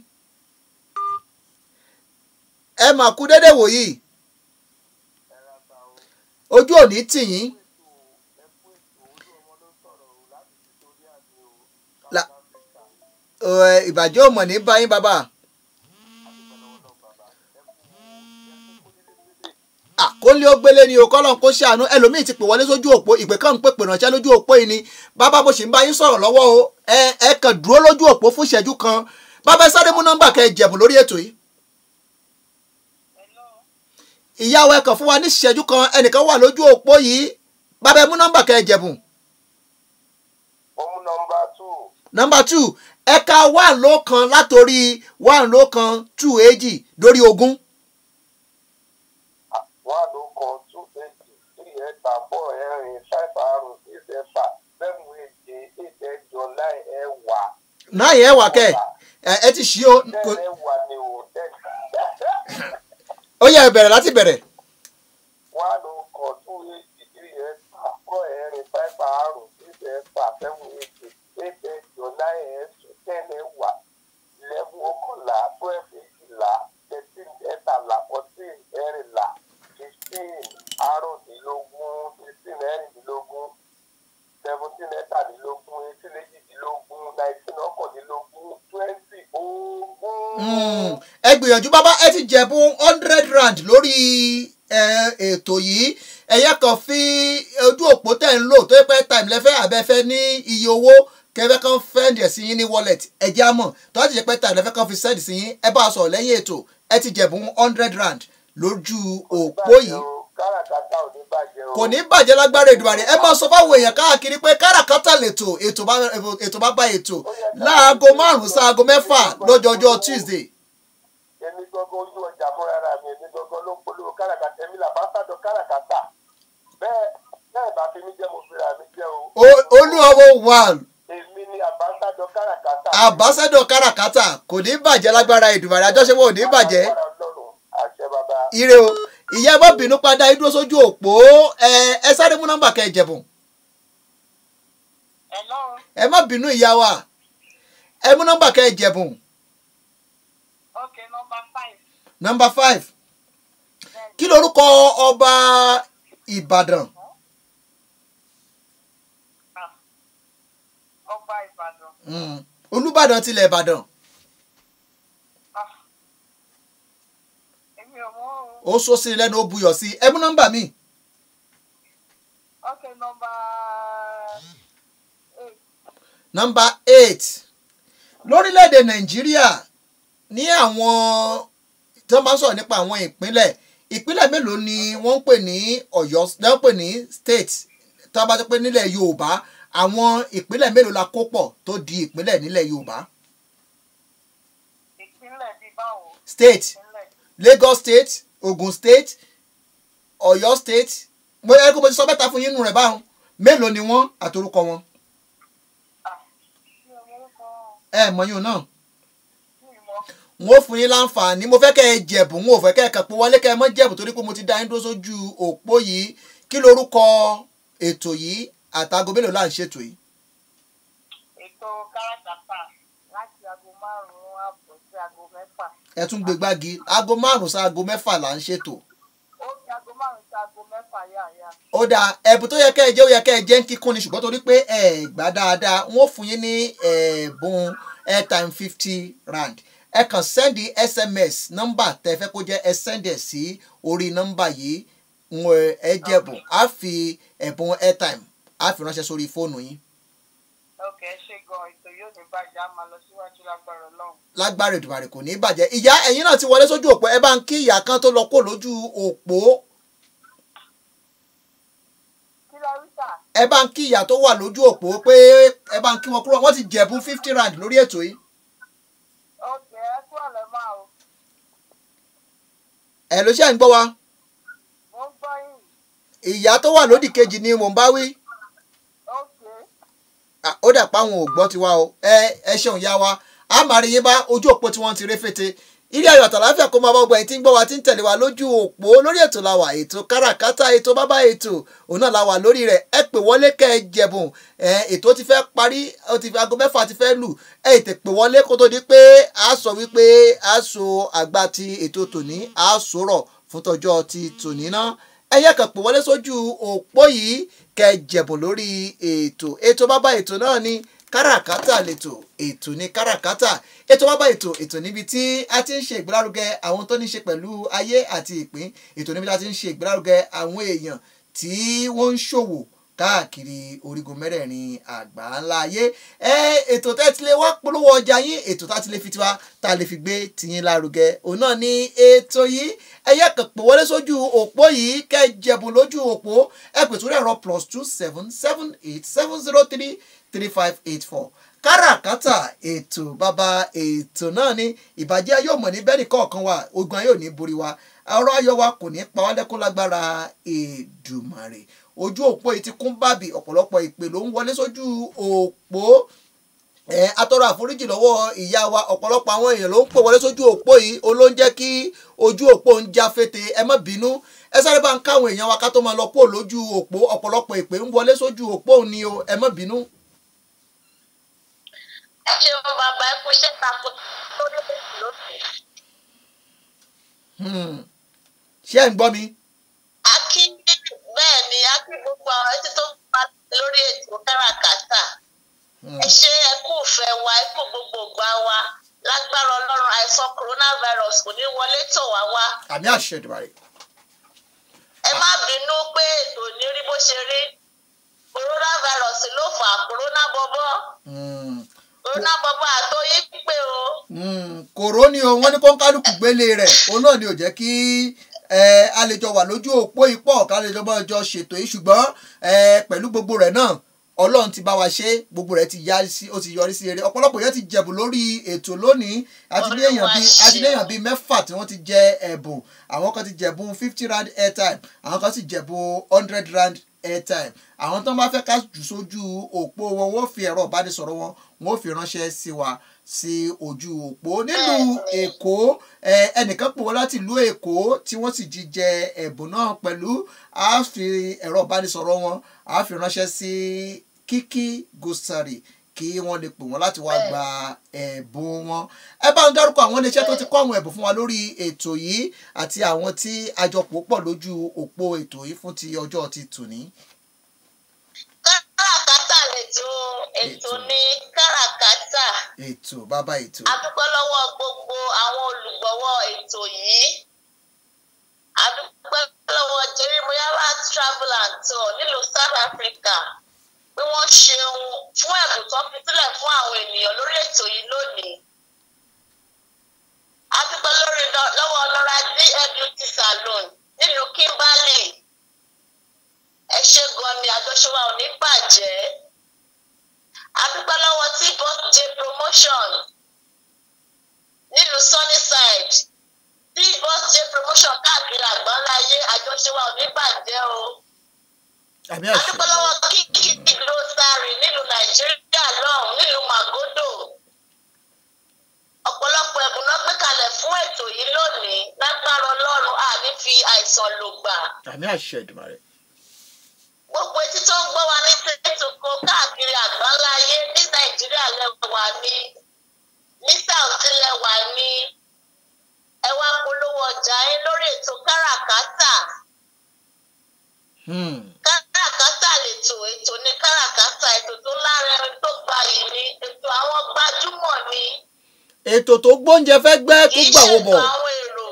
ẹ máa kú dédé wòyí ojú òní tì yín La- Ẹ, ìbàjẹ́ ò mọ̀ ní báyìí bàbá. àkólé ó gbélé ni o kọ́lọ́n kó ṣàánú ẹlòmíì ti pè wọlé sójú òpó ìpè kan ń pè pè ránṣẹ́ lójú òpó yìí ni bàbá bó ṣì ń bá yín sọ̀rọ̀ lọ́wọ́ o ẹ ẹ kàn dúró lójú òpó fún ìṣẹ́jú kan bàbá ẹ sáré mú nọ́mbà kẹ́ ẹ jẹ̀bù lórí ètò yìí. ìyàwó ẹ kàn fún wa ní ìṣẹ́jú kan ẹnìkan wà lójú òpó yìí bàbá ẹ mú nọ́mbà kẹ́ ẹ jẹ̀bù. ó mú nọmba two nọ́mbà two ẹ̀ka one ló kan látòrí one ló kan two èjì lórí ogún. one ló kan two eighty three ẹ̀ta four ẹ̀rin five àrùn six ẹ̀fà seven èje eight ẹ̀jọ nine ẹ̀wà náà yẹn wà kẹ́ ẹ ẹ ti ṣí o ten kò- ẹ̀wà ni o ten ó yẹ ẹ bẹ̀rẹ̀ láti bẹ̀rẹ̀. one ló kan two eighty three ẹ̀ta four ẹ̀rin five àrùn six ẹ̀fà seven èje eight ẹ̀jọ nine ẹ̀sùn ten ẹ̀wà eleven ọ̀kànlá twelve èjìlá thirteen ẹ̀tàlá fourteen ẹ̀rìnlá fifteen àrùndínlógún sixteen ẹ̀rìndínlógún seventeen ẹ̀tàdínlógún eighteen èjìdínlógún nineteen ọ̀kàndínlógún twenty ogún. Mm, ẹ gbìyànjú bàbá ẹ ti jẹ̀bú hundred rand lórí ẹ, ètò yìí ẹ̀yẹ kan fi ojú òpó tẹ̀ ń lò tó yẹ pé time lẹ́fẹ́ àbẹ́fẹ́ ní iye owó kẹfẹ́ kan fẹ́ǹdì ẹ̀ sí yín ní wallet ẹ jẹ́ àmọ̀ tó bá ti jẹ́ pé time lẹ́fẹ́ kan fi send sí yín ẹ bá a sọ̀rọ̀ lẹ́yìn ètò ẹ ti jẹ̀bú hundred rand lójú òpó yìí káràkátà ò ní bàjẹ́ o. kò ní bàjẹ́ lágbára Èdùmàrè ẹ máa sọ fáwọn èèyàn káàkiri pé káràkátà lètò ètò bá ètò bá bá ètò láago márùn-ún sáago mẹ́fà lọ́jọ́jọ́ Tuesday èmi gbọ́ngàn ojú ọjà fúnra ra mi èmi gbọ́ngàn ló ń polówó káràkátà èmi là bá sádọ káràkátà bẹ́ẹ̀ bẹ́ẹ̀ bá fi mí jẹ́ mo fi ra mi jẹ́ o. O- olúwawo one èmi ni àbáṣádọ káràkátà. àbáṣẹ́dọ̀ káràkátà kò ní bàjẹ́ lágbára Èdùmàrè àjọṣepọ̀ ò ní bàjẹ́ Agbára Ọlọ́run, àṣẹ bàbá. ire o ìyá ẹ má bínú padà ẹ dúró sójú òpó ẹ ẹ sáré mú nọ́mbà kẹ́ ẹ jẹ̀bùn Hello. ẹ má bínú ìyá wa ẹ mú nọ́mbà kẹ́ ẹ jẹ̀bùn Okay, number five. nọ́mbà five kí lorúkọ ọba Ìbàdàn Mm. olùbàdàn tilẹ̀ ìbàdàn èmi ò mọ̀ o. ó sọ sí i lẹ́nu ó buyọ̀ sí i ẹ mú nọ́mbà mi ok nọmba eight nọ́mbà eight lórílẹ̀‐èdè nàìjíríà ní àwọn tí wọ́n bá ń sọ̀rọ̀ nípa àwọn ìpínlẹ̀ ìpínlẹ̀ mélòó ni wọ́n ń pè ní ọ̀yọ́ ni wọ́n ń pè ní state tí wọ́n bá ti pé nílẹ̀ yorùbá àwọn ìpínlẹ̀ mélòó la kó pọ̀ tó di ìpínlẹ̀ nílẹ̀ yorùbá ìpínlẹ̀ bíi báwo state ìpínlẹ̀ lagos state ogun state ọ̀yọ́ state bóyá kó mo ti sọ mẹ́ta fún yín nù rẹ̀ báwọn mélòó ni wọ́n àtorúkọ wọn mi ò mọ̀ orúkọ ẹ mọ̀yún náà mi mọ̀ n ó fún yín láǹfààní mo fẹ́ kẹ́ ẹ jẹ̀bù n ò fẹ́ kẹ́ ẹ kàn pé wọlé kẹ́ ẹ mọ́ jẹ̀bù torí pé mo ti dá yín dúró sójú òpó yìí kí lorúkọ ètò yìí àtàgò mélòó là ń ṣètò yìí. ètò káràkátà láti aago márùn-ún ààbọ̀ sí aago mẹ́fà ẹ tún gbé gbági aago márùn-ún sí aago mẹ́fà là ń ṣètò. ó fi aago márùn-ún sí aago mẹ́fà yáàyà ó dáa ẹ̀bùn tó yẹ kẹ́ ẹ jẹ́ ó yẹ kẹ́ ẹ jẹ́ ń kíkún ni ṣùgbọ́n torí pé ẹ gbà dáadáa n ó fún yín ní ẹ̀bùn airtime fifty rand ẹ kàn sẹ́ndì sms nọ́mbà tẹ́ fẹ́ kó jẹ́ ẹ sẹ́ndì ẹ̀ sí orí nọ́mbà yìí ń ẹ jẹ̀bùn á fi ẹ̀bùn airtime á fi ránṣẹ́ sórí fóònù yín ok ẹ ṣe gan ètò yóò ní bàjẹ́ á máa lọ síwájú lágbára ọlọ́run lágbára ìdùbàrẹ̀ kò ní í bàjẹ́ ìyá ẹ̀yin náà ti wọlé sójú òpó ẹ bá ń kí ìyá kan tó lọ kó lójú òpó kí lọ rí sà ẹ bá ń kí ìyá tó wà lójú òpó pé ẹ bá ń kí wọn kúrò wọ́n ti jẹ̀bùn fifty rand lórí ètò yìí ok ẹ kúrò lẹ́ máa o ẹ ló ṣe ń gbọ́ wa mo ń gbọ́ yín ìyá tó wà lódì kejì ni mò ń bá wí ok Ah, ó dà pa àwọn ò gbọ́ tiwa o ẹ ẹ ṣeun ya wa a máa rí yín bá ojú òpó tí wọ́n ti rí fètè ilé ayọ̀ àtàláfíà kó máa bá ọgbà yìí tí ń gbọ́ wa tí ń tẹ̀lé wa lójú òpó lórí ètò la wà ètò káràkátà ètò bábá ètò òun náà la wà lórí rẹ̀ ẹ pè wọlé kẹ́ ẹ jẹ̀bùn ẹ ètò ti fẹ́ parí ó ti fi aago mẹ́fà ti fẹ́ lù ẹ ètè pè wọlé kó tó di pé a sọ wípé a so àgbà ti ètò tòní a sọ̀rọ̀ fún tọjọ́ ti tòní náà ẹyẹ kan pè wọlé sójú òpó yìí kẹ́ ẹ jẹ̀bùn lórí ètò ètò bábá ètò náà ni káràkátà lètò ètò ní káràkátà ètò bábá ètò ètò níbi tí a ti ń ṣe ìgbélárugẹ àwọn tó ní ṣe pẹ̀lú ayé àti ìpín ètò níbi tí a ti ń ṣe ìgbélárugẹ àwọn èèyàn tí wọ́n ń ṣòwò káàkiri orígun mẹ́rẹ̀ẹ̀rin àgbáńlá ayé ẹ ètò tẹ́ ti lè wá polówó ọjà yín ètò tá ti lè fi tiwa tá a lè fi gbé tiyín lárugẹ òun náà ní ètò yìí ẹyẹ kan pè wọlé sójú òpó yìí kẹ́ ẹ jẹ̀bùn lójú òpó ẹ pè sórí ẹ̀rọ plus two seven seven eight seven zero three three five eight four káràkátà ètò bàbá ètò náà ní ìbàjẹ́ yóò mọ̀ ní bẹ́ẹ̀ni kọ̀ọ̀kan wa ogun ayé ò ní borí wa ọ̀rọ̀ ayọ̀ wa kò ní pa wá lẹ́kún lágbára Èdùmàrè ojú òpó yìí ti kún bàbí ọ̀pọ̀lọpọ̀ ìpè ló ń wọlé sójú òpó ẹ atọrọ àforíjì lọ́wọ́ ìyá wa ọ̀pọ̀lọpọ̀ àwọn èèyàn ló ń pè wọlé sójú òpó yìí olóúnjẹ kí ojú òpó ń já fété ẹ má bínú ẹ sáré bá ń káwọn èèyàn wa ká tó máa lọ kó lójú òpó ọ̀pọ̀lọpọ̀ ìpè ń wọlé sójú òpó ni o ẹ má bínú. ẹ ṣeun bàbá ẹ kú iṣẹ́ takun lórí ètò lónìí. Hmm. ṣé ẹ̀ ń gbọ́ mi. a kí bẹ́ẹ̀ ni a kí gbogbo àwọn ẹtí tó ń pa lórí ètò káràkátà Hmm. ẹ ṣe ẹ kú ìfẹ́ wa ẹ kú gbogbo ìgbà wa lágbára ọlọ́run àìsàn coronavirus kò ní wọlé tọ̀ wá wá àmì àṣẹ Èdùmàrè. ẹ má bínú pé ètò ní rí bó ṣe rí coronavirus ló fà á corona bọ́bọ́ Hmm. corona bọ́bọ́ àtọyé pé o Hmm. kòró ni o wọ́n ní kó ń kálukú gbélé rẹ̀ òun náà ni ò jẹ́ kí ẹ, a lè jọ wà lójú òpó ipò ká lè jọ bá ọjọ́ ṣètò yìí ṣùgbọ́n ẹ, pẹ̀lú gbogbo rẹ̀ náà ọlọ́run ti bá wa ṣe gbogbo rẹ̀ ti yá sí ó ti yọrí sí eré ọ̀pọ̀lọpọ̀ yẹn ti jẹ̀bù lórí ètò lónìí àti ní èèyàn bíi àti ní èèyàn bíi mẹ́fà tí wọ́n ti jẹ ẹ̀bùn àwọn kan ti jẹ̀bù fifty rand airtime àwọn kan sì jẹ̀bù hundred rand airtime àwọn tó ń bá fẹ́ ká jù sójú òpó wọn wọ́n fi ẹ̀rọ ìbánisọ̀rọ̀ wọn wọ́n fi ránṣẹ́ sí wa sí ojú òpó nílùú èkó ẹ, ẹnìkan pè wọ́n láti ìlú èkó tí wọ́n sì jíjẹ ẹ̀bùn náà pẹ̀lú a fi ẹ̀rọ ìbánisọ̀rọ̀ wọn a fi ránṣẹ́ sí kíkí gosari kí wọ́n lè pè wọ́n láti wá gba ẹ̀bùn wọn. ẹ bá ń dárúkọ àwọn iléeṣẹ́ tó ti kọ́ àwọn ẹ̀bùn fún wa lórí ètò yìí àti àwọn tí àjọpọ̀ pọ̀ lójú òpó ètò yìí fún ti ọjọ́ ti tòní. káràkátà lè ètò ètò ní káràkátà ètò bàbá ètò a dúpẹ́ lọ́wọ́ gbogbo àwọn olùgbọ̀wọ́ ètò yìí a dúpẹ́ lọ́wọ́ jeremiah travel and tour nílùú south africa pé wọ́n ṣeun fún ẹ̀bùn tó fi sílẹ̀ fún àwọn ènìyàn lórí ètò yìí lónìí a dúpẹ́ lórí lọ- lọ́wọ́ lọ́ra dlbt salon nílùú kimberley ẹ ṣé gan ni àjọṣe wa ò ní bàjẹ́ a dúpẹ́ lọ́wọ́ tí boss j promotion nílùú sunnyside tí boss j promotion káàkiri àgbáńláyé àjọṣe wa ò ní bàjẹ́ o àmì a àṣẹ dúpẹ́ lọ́wọ́ kíkí grocery nílùú nàìjíríà lọ́hùn nílùú magodo ọ̀pọ̀lọpọ̀ ẹ̀bùn náà gbé kalẹ̀ fún ètò yìí lónìí lágbára ọlọ́run àní fi àìsàn lò gbà àmì àṣẹ ìdùmarè gbogbo etí tó ń gbọ́ wa ní tètòkò káàkiri àgbáńlá ayé ní nàìjíríà lẹ́wà ní ní south lẹ́wà ní ẹ wá polówó ọjà yín lórí ètò káràkátà Hmm. káràkátà lètò ètò ní káràkátà ètò tó lárinrin tó gbayì ní ètò àwọn gbajúmọ̀ ní ètò tó gbóúnjẹ fẹ́ gbẹ́ tó kì í gbà wó ṣètò bọ̀ àwọn èrò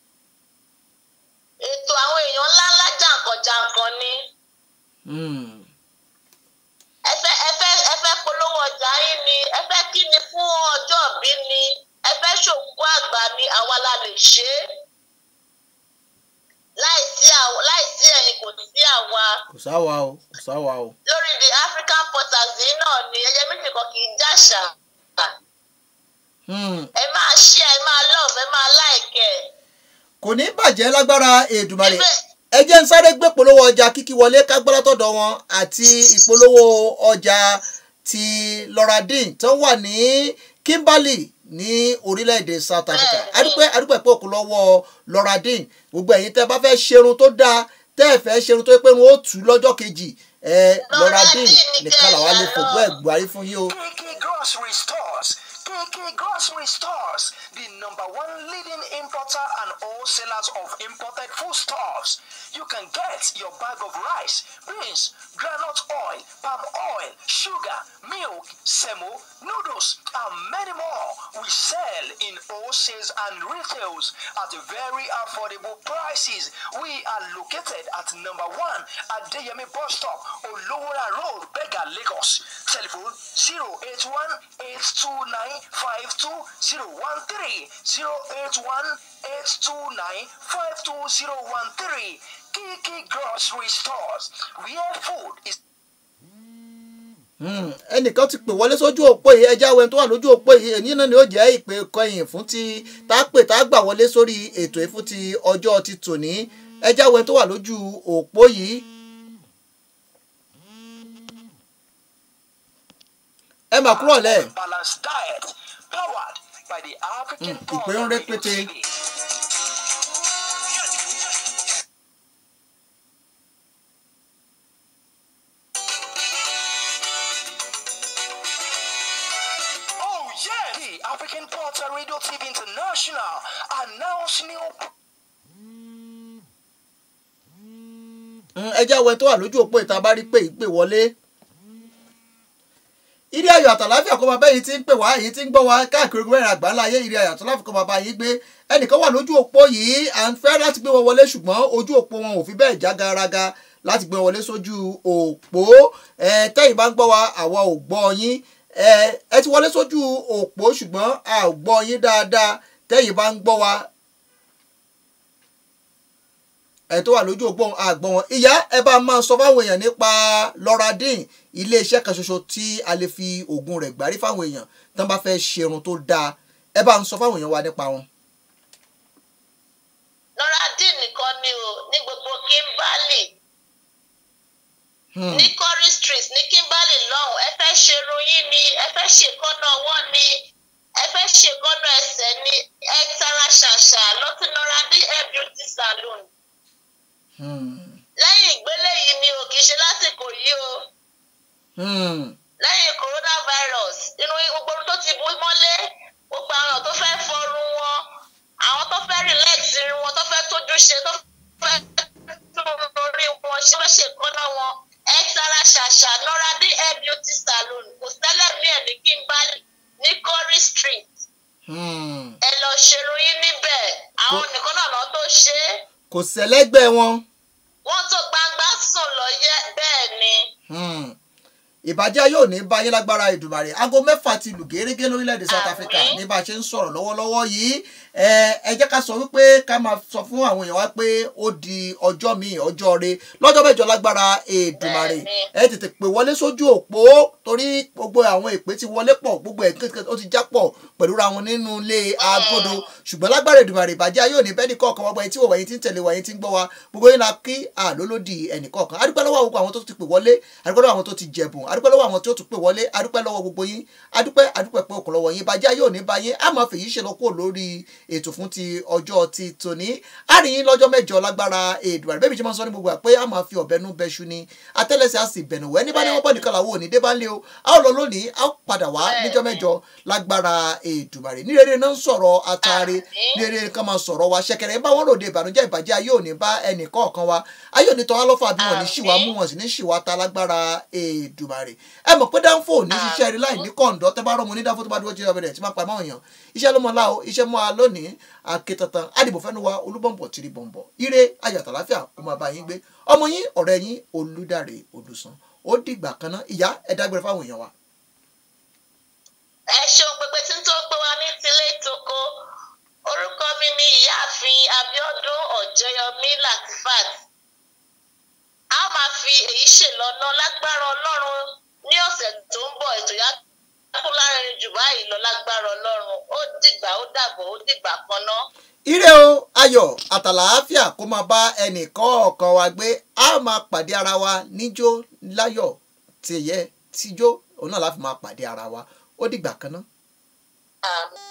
ètò àwọn èèyàn ńláńlá jàǹkànjàǹkàn ni. Hmm. ẹ fẹ́ ẹ fẹ́ ẹ fẹ́ polówó ọjà yín ni ẹ fẹ́ kí ni fún ọjọ́ ìbí ni ẹ fẹ́ ṣòkú àgbà ni àwa la lè ṣe é láìsí àw- láìsí ẹ̀yin kò sí àwa kò sáwa o kò sáwa o lórí the african portals yìí náà ni ẹyẹ méjì kan kì í jàṣà Hmm. ẹ máa ṣí ẹ máa love ẹ máa like ẹ kò ní bàjẹ́ lágbára èdùmarè Ibẹ̀- ẹ jẹ́ ń sáré gbé polówó ọjà kíkí wọlé kágbára tọ̀dọ̀ wọn àti ìpolówó ọjà ti loradin tó wà ní kimberley ní orílẹ̀-èdè south africa Bẹ́ẹ̀ni. adúpẹ́ adúpẹ́ pé òkú lọ́wọ́ loradin gbogbo ẹ̀yin tẹ́ bá fẹ́ ṣerun tó dáa tẹ́ ẹ̀ fẹ́ ṣerun tó yẹ pé wọn ó tù ú lọ́jọ́ kejì ẹ loradin Loradin ní nìkan kẹ́ làwa lè ìyá fògbó lọ. ẹ̀ gbárí fún yín o. KK Grocery Stores. KK Grocery Stores, the number one leading importer and wholesalers of imported foodstuffs. You can get your bag of rice, beans, granite oil, palm oil, sugar, milk, semo, noodles, and many more. We sell in wholesales and retails at very affordable prices. We are located at number one at Deyemi Bus Stop, Olowora Road, Bega, Lagos. Telephone 081 829 52013 081 829 52013 Kiki Grocery Stores, where food is Hmm, ẹnìkan ti pè wọlé sójú òpó yìí ẹjá wẹni tó wà lójú òpó yìí èyí náà ni ó jẹ́ ìpè kọyìn fún ti tá a pè tá a gbà wọlé sórí ètò yìí fún ti ọjọ́ ti tòní ẹjá wẹni tó wà lójú òpó yìí. ẹ mà kúrò lẹ balanced diet powered by the African Mm, Power ìpè ń Radio rẹpẹtẹ. TV. Oh yeah! The African Porter Radio TV International announced new Hmm, ẹjá wẹni tó wà lójú òpó ìta bá rí pé ìpè wọlé. ìrí ayọ̀ àtàláfíà kó bàbá yìí ti ń pè wá èyí tí ń gbọ́ wá káàkiri gbogbo ẹ̀rọ àgbáńlá ayé ìrí ayọ̀ àtàláfíà kó bàbá yìí gbé ẹnìkan wà lójú òpó yìí à ń fẹ́ láti gbé wọn wọlé ṣùgbọ́n ojú òpó wọn ò fi bẹ́ẹ̀ já garaga láti gbé wọn wọlé sójú òpó ẹ tẹ́yìn bá ń gbọ́ wa àwa ò gbọ́ yín ẹ ẹ ti wọlé sójú òpó ṣùgbọ́n a ò gbọ́ yín dáadáa tẹ́yìn bá ń gbọ́ wa ẹ tó wà lójú òpó àgbọn wọn ìyá ẹ bá máa sọ fáwọn èèyàn nípa loradin iléeṣẹ́ kan ṣoṣo tí a lè fi oògùn rẹ̀ gbárí fáwọn èèyàn tán bá fẹ́ ṣerun tó dáa ẹ bá ń sọ fáwọn èèyàn wa nípa wọn. loradin nìkan ni o ní gbogbo kimberley Hmm. ní curry street ní kimberley lọ́hùn ẹ fẹ́ ṣerun yín ni ẹ fẹ́ ṣèkọ́nà ọwọ́ ni ẹ fẹ́ ṣèkọ́nà ẹsẹ̀ ni ẹ tara ṣàṣà lọ́tún loradin hair beauty salon Hmm. lẹ́yìn ìgbélé yìí ni o kì í ṣe lásìkò yìí o Hmm. lẹ́yìn coronavirus inú gbogbo ohun tó ti bú mọ́lé gbogbo àwọn tó fẹ́ fọrun wọn àwọn tó fẹ́ relax irun wọn tó fẹ́ tójú ṣe tó fẹ́ tún orí wọn ṣe fẹ́ ṣe ìkọ́nà wọn ẹ tara ṣàṣà àṣànọ́radé hair beauty salon kò sẹ́lẹ̀ bí ẹ̀ ní kí n bá ní Corey street Hmm. ẹ lọ ṣeròyìn níbẹ̀ àwọn nìkan náà lọ́ tó ṣe é kò sẹ́lẹ́gbẹ́ wọn. wọ́n tó gbangba sùn lọ yẹ bẹ́ẹ̀ ni. Hmm. ìbàjẹ́ yóò ní bá yín lágbára ìdùmàrè aago mẹ́fà ti lù gẹ́gẹ́ lórílẹ̀‐èdè South Africa Àmín. ní bá a ṣe ń sọ̀rọ̀ lọ́wọ́lọ́wọ́ yìí ẹ ẹ jẹ́ ká sọ wípé ká máa sọ fún àwọn èèyàn wa pé ó di ọjọ́ míì ọjọ́ re lọ́jọ́ mẹ́jọ lágbára ìdùmàrè Bẹ́ẹ̀ni. ẹ tètè pè wọlé sójú òpó torí gbogbo àwọn ìpè ti wọlé pọ̀ gbogbo ẹ̀ kékeré ó ti já pọ̀ pẹ̀lú ra wọn nínú ilé agodo ṣùgbọ́n lágbára ìdùmàrè ìbàjẹ́ yóò ní bẹ́ẹ̀ ní kọ̀ọ̀kan wọ́n gbọ́ ẹni tí wò wáyé tí ń tẹ̀lé wáyé tí ń gbọ́ wa gbogbo yín la kí àlólódì ẹnì kọ̀ọ̀kan adúpẹ́ lọ́wọ́ gbogbo àwọn tó ti pè wọlé adúpẹ́ lọ́wọ́ àwọn tó ti jẹ̀bùn adúpẹ́ lọ́wọ́ àwọn tó tún pè wọlé adúpẹ́ lọ́wọ́ gbogbo yín adúpẹ́ adúpẹ́ pé òkú lọ́wọ́ yín ìbàjẹ́ yóò ní bá yín á máa fèyí ṣe lọ kúrò lórí ètò fún ti ọjọ́ ti tòní á rí yín lọ́jọ́ mẹ́jọ lágbára èdùbàrẹ̀ bẹ́ẹ̀ bí ṣe máa ń sọ ní gbogbo à pé á máa fi ọ̀bẹ nú bẹ́ṣu ni atẹ́lẹsẹ̀ á sì bẹ̀nù wẹ́ ní bá ní wọ́n bọ̀ nìkan làwọn ò ní dé bá ń lé o a ó lọ lónìí a ó padà wá níjọ́ mẹ́jọ lágbára èdùbàrẹ̀ ní rere náà ń sọ̀rọ̀ atare Àmín. ní rere kan máa sọ̀rọ̀ wa ṣẹ̀kẹ̀rẹ̀ bá wọn ròde ìbànújẹ́ ìbàjẹ́ ayé òní bá ẹnì kọ̀ọ̀kan wa ayé òní tọ́ wá lọ́fà bí wọn ní ṣìwà mú wọn sì ní ṣìwà ta lágbára èdùbàrẹ̀ ẹ mọ̀ pé dáńfò ní ṣiṣẹ́ rí láì ní kọ̀ǹdọ́ tẹ́ bá rọ́mọ ní dáńfò tó bá dúró jẹ́ ọbẹ̀ rẹ̀ tí máa pa máa yàn iṣẹ́ ló mọ láò iṣẹ́ mọ́ a lónìí akétantan àdìbò fẹ́nu wa olúbọ̀nbọ̀ tìrì bọ̀nbọ̀ ire ayọ̀ àtàláfíà kó máa bá yín gbé ọmọ yín ọ̀rẹ́ yín olúdàrẹ olùsàn ó dìgbà kan náà ìyá ẹ dágbére fáwọn èèyàn wa. ẹ ṣeun pépé tí ń tó gbé wa ní tilé ìtòkó orúkọ mi ni ìyáàfin Abíọ́dún Ọ̀jẹ́yọmí Latifat a ó máa fi èyí ṣèlọ́nà lágbára Ọlọ́run ní ọ̀sẹ̀ tó ń bọ̀ ètò yá kú láàrin jù báyìí lọ lágbára Ọlọ́run ó dìgbà ó dàbọ̀ ó dìgbà kan náà. ire o ayọ̀ àtàlàáfíà kó máa bá ẹnì kọ̀ọ̀kan wa gbé a máa pàdé ara wa níjó láyọ̀ tìyẹ tíjó òun náà láfi máa pàdé ara wa ó dìgbà kan náà. Àmín.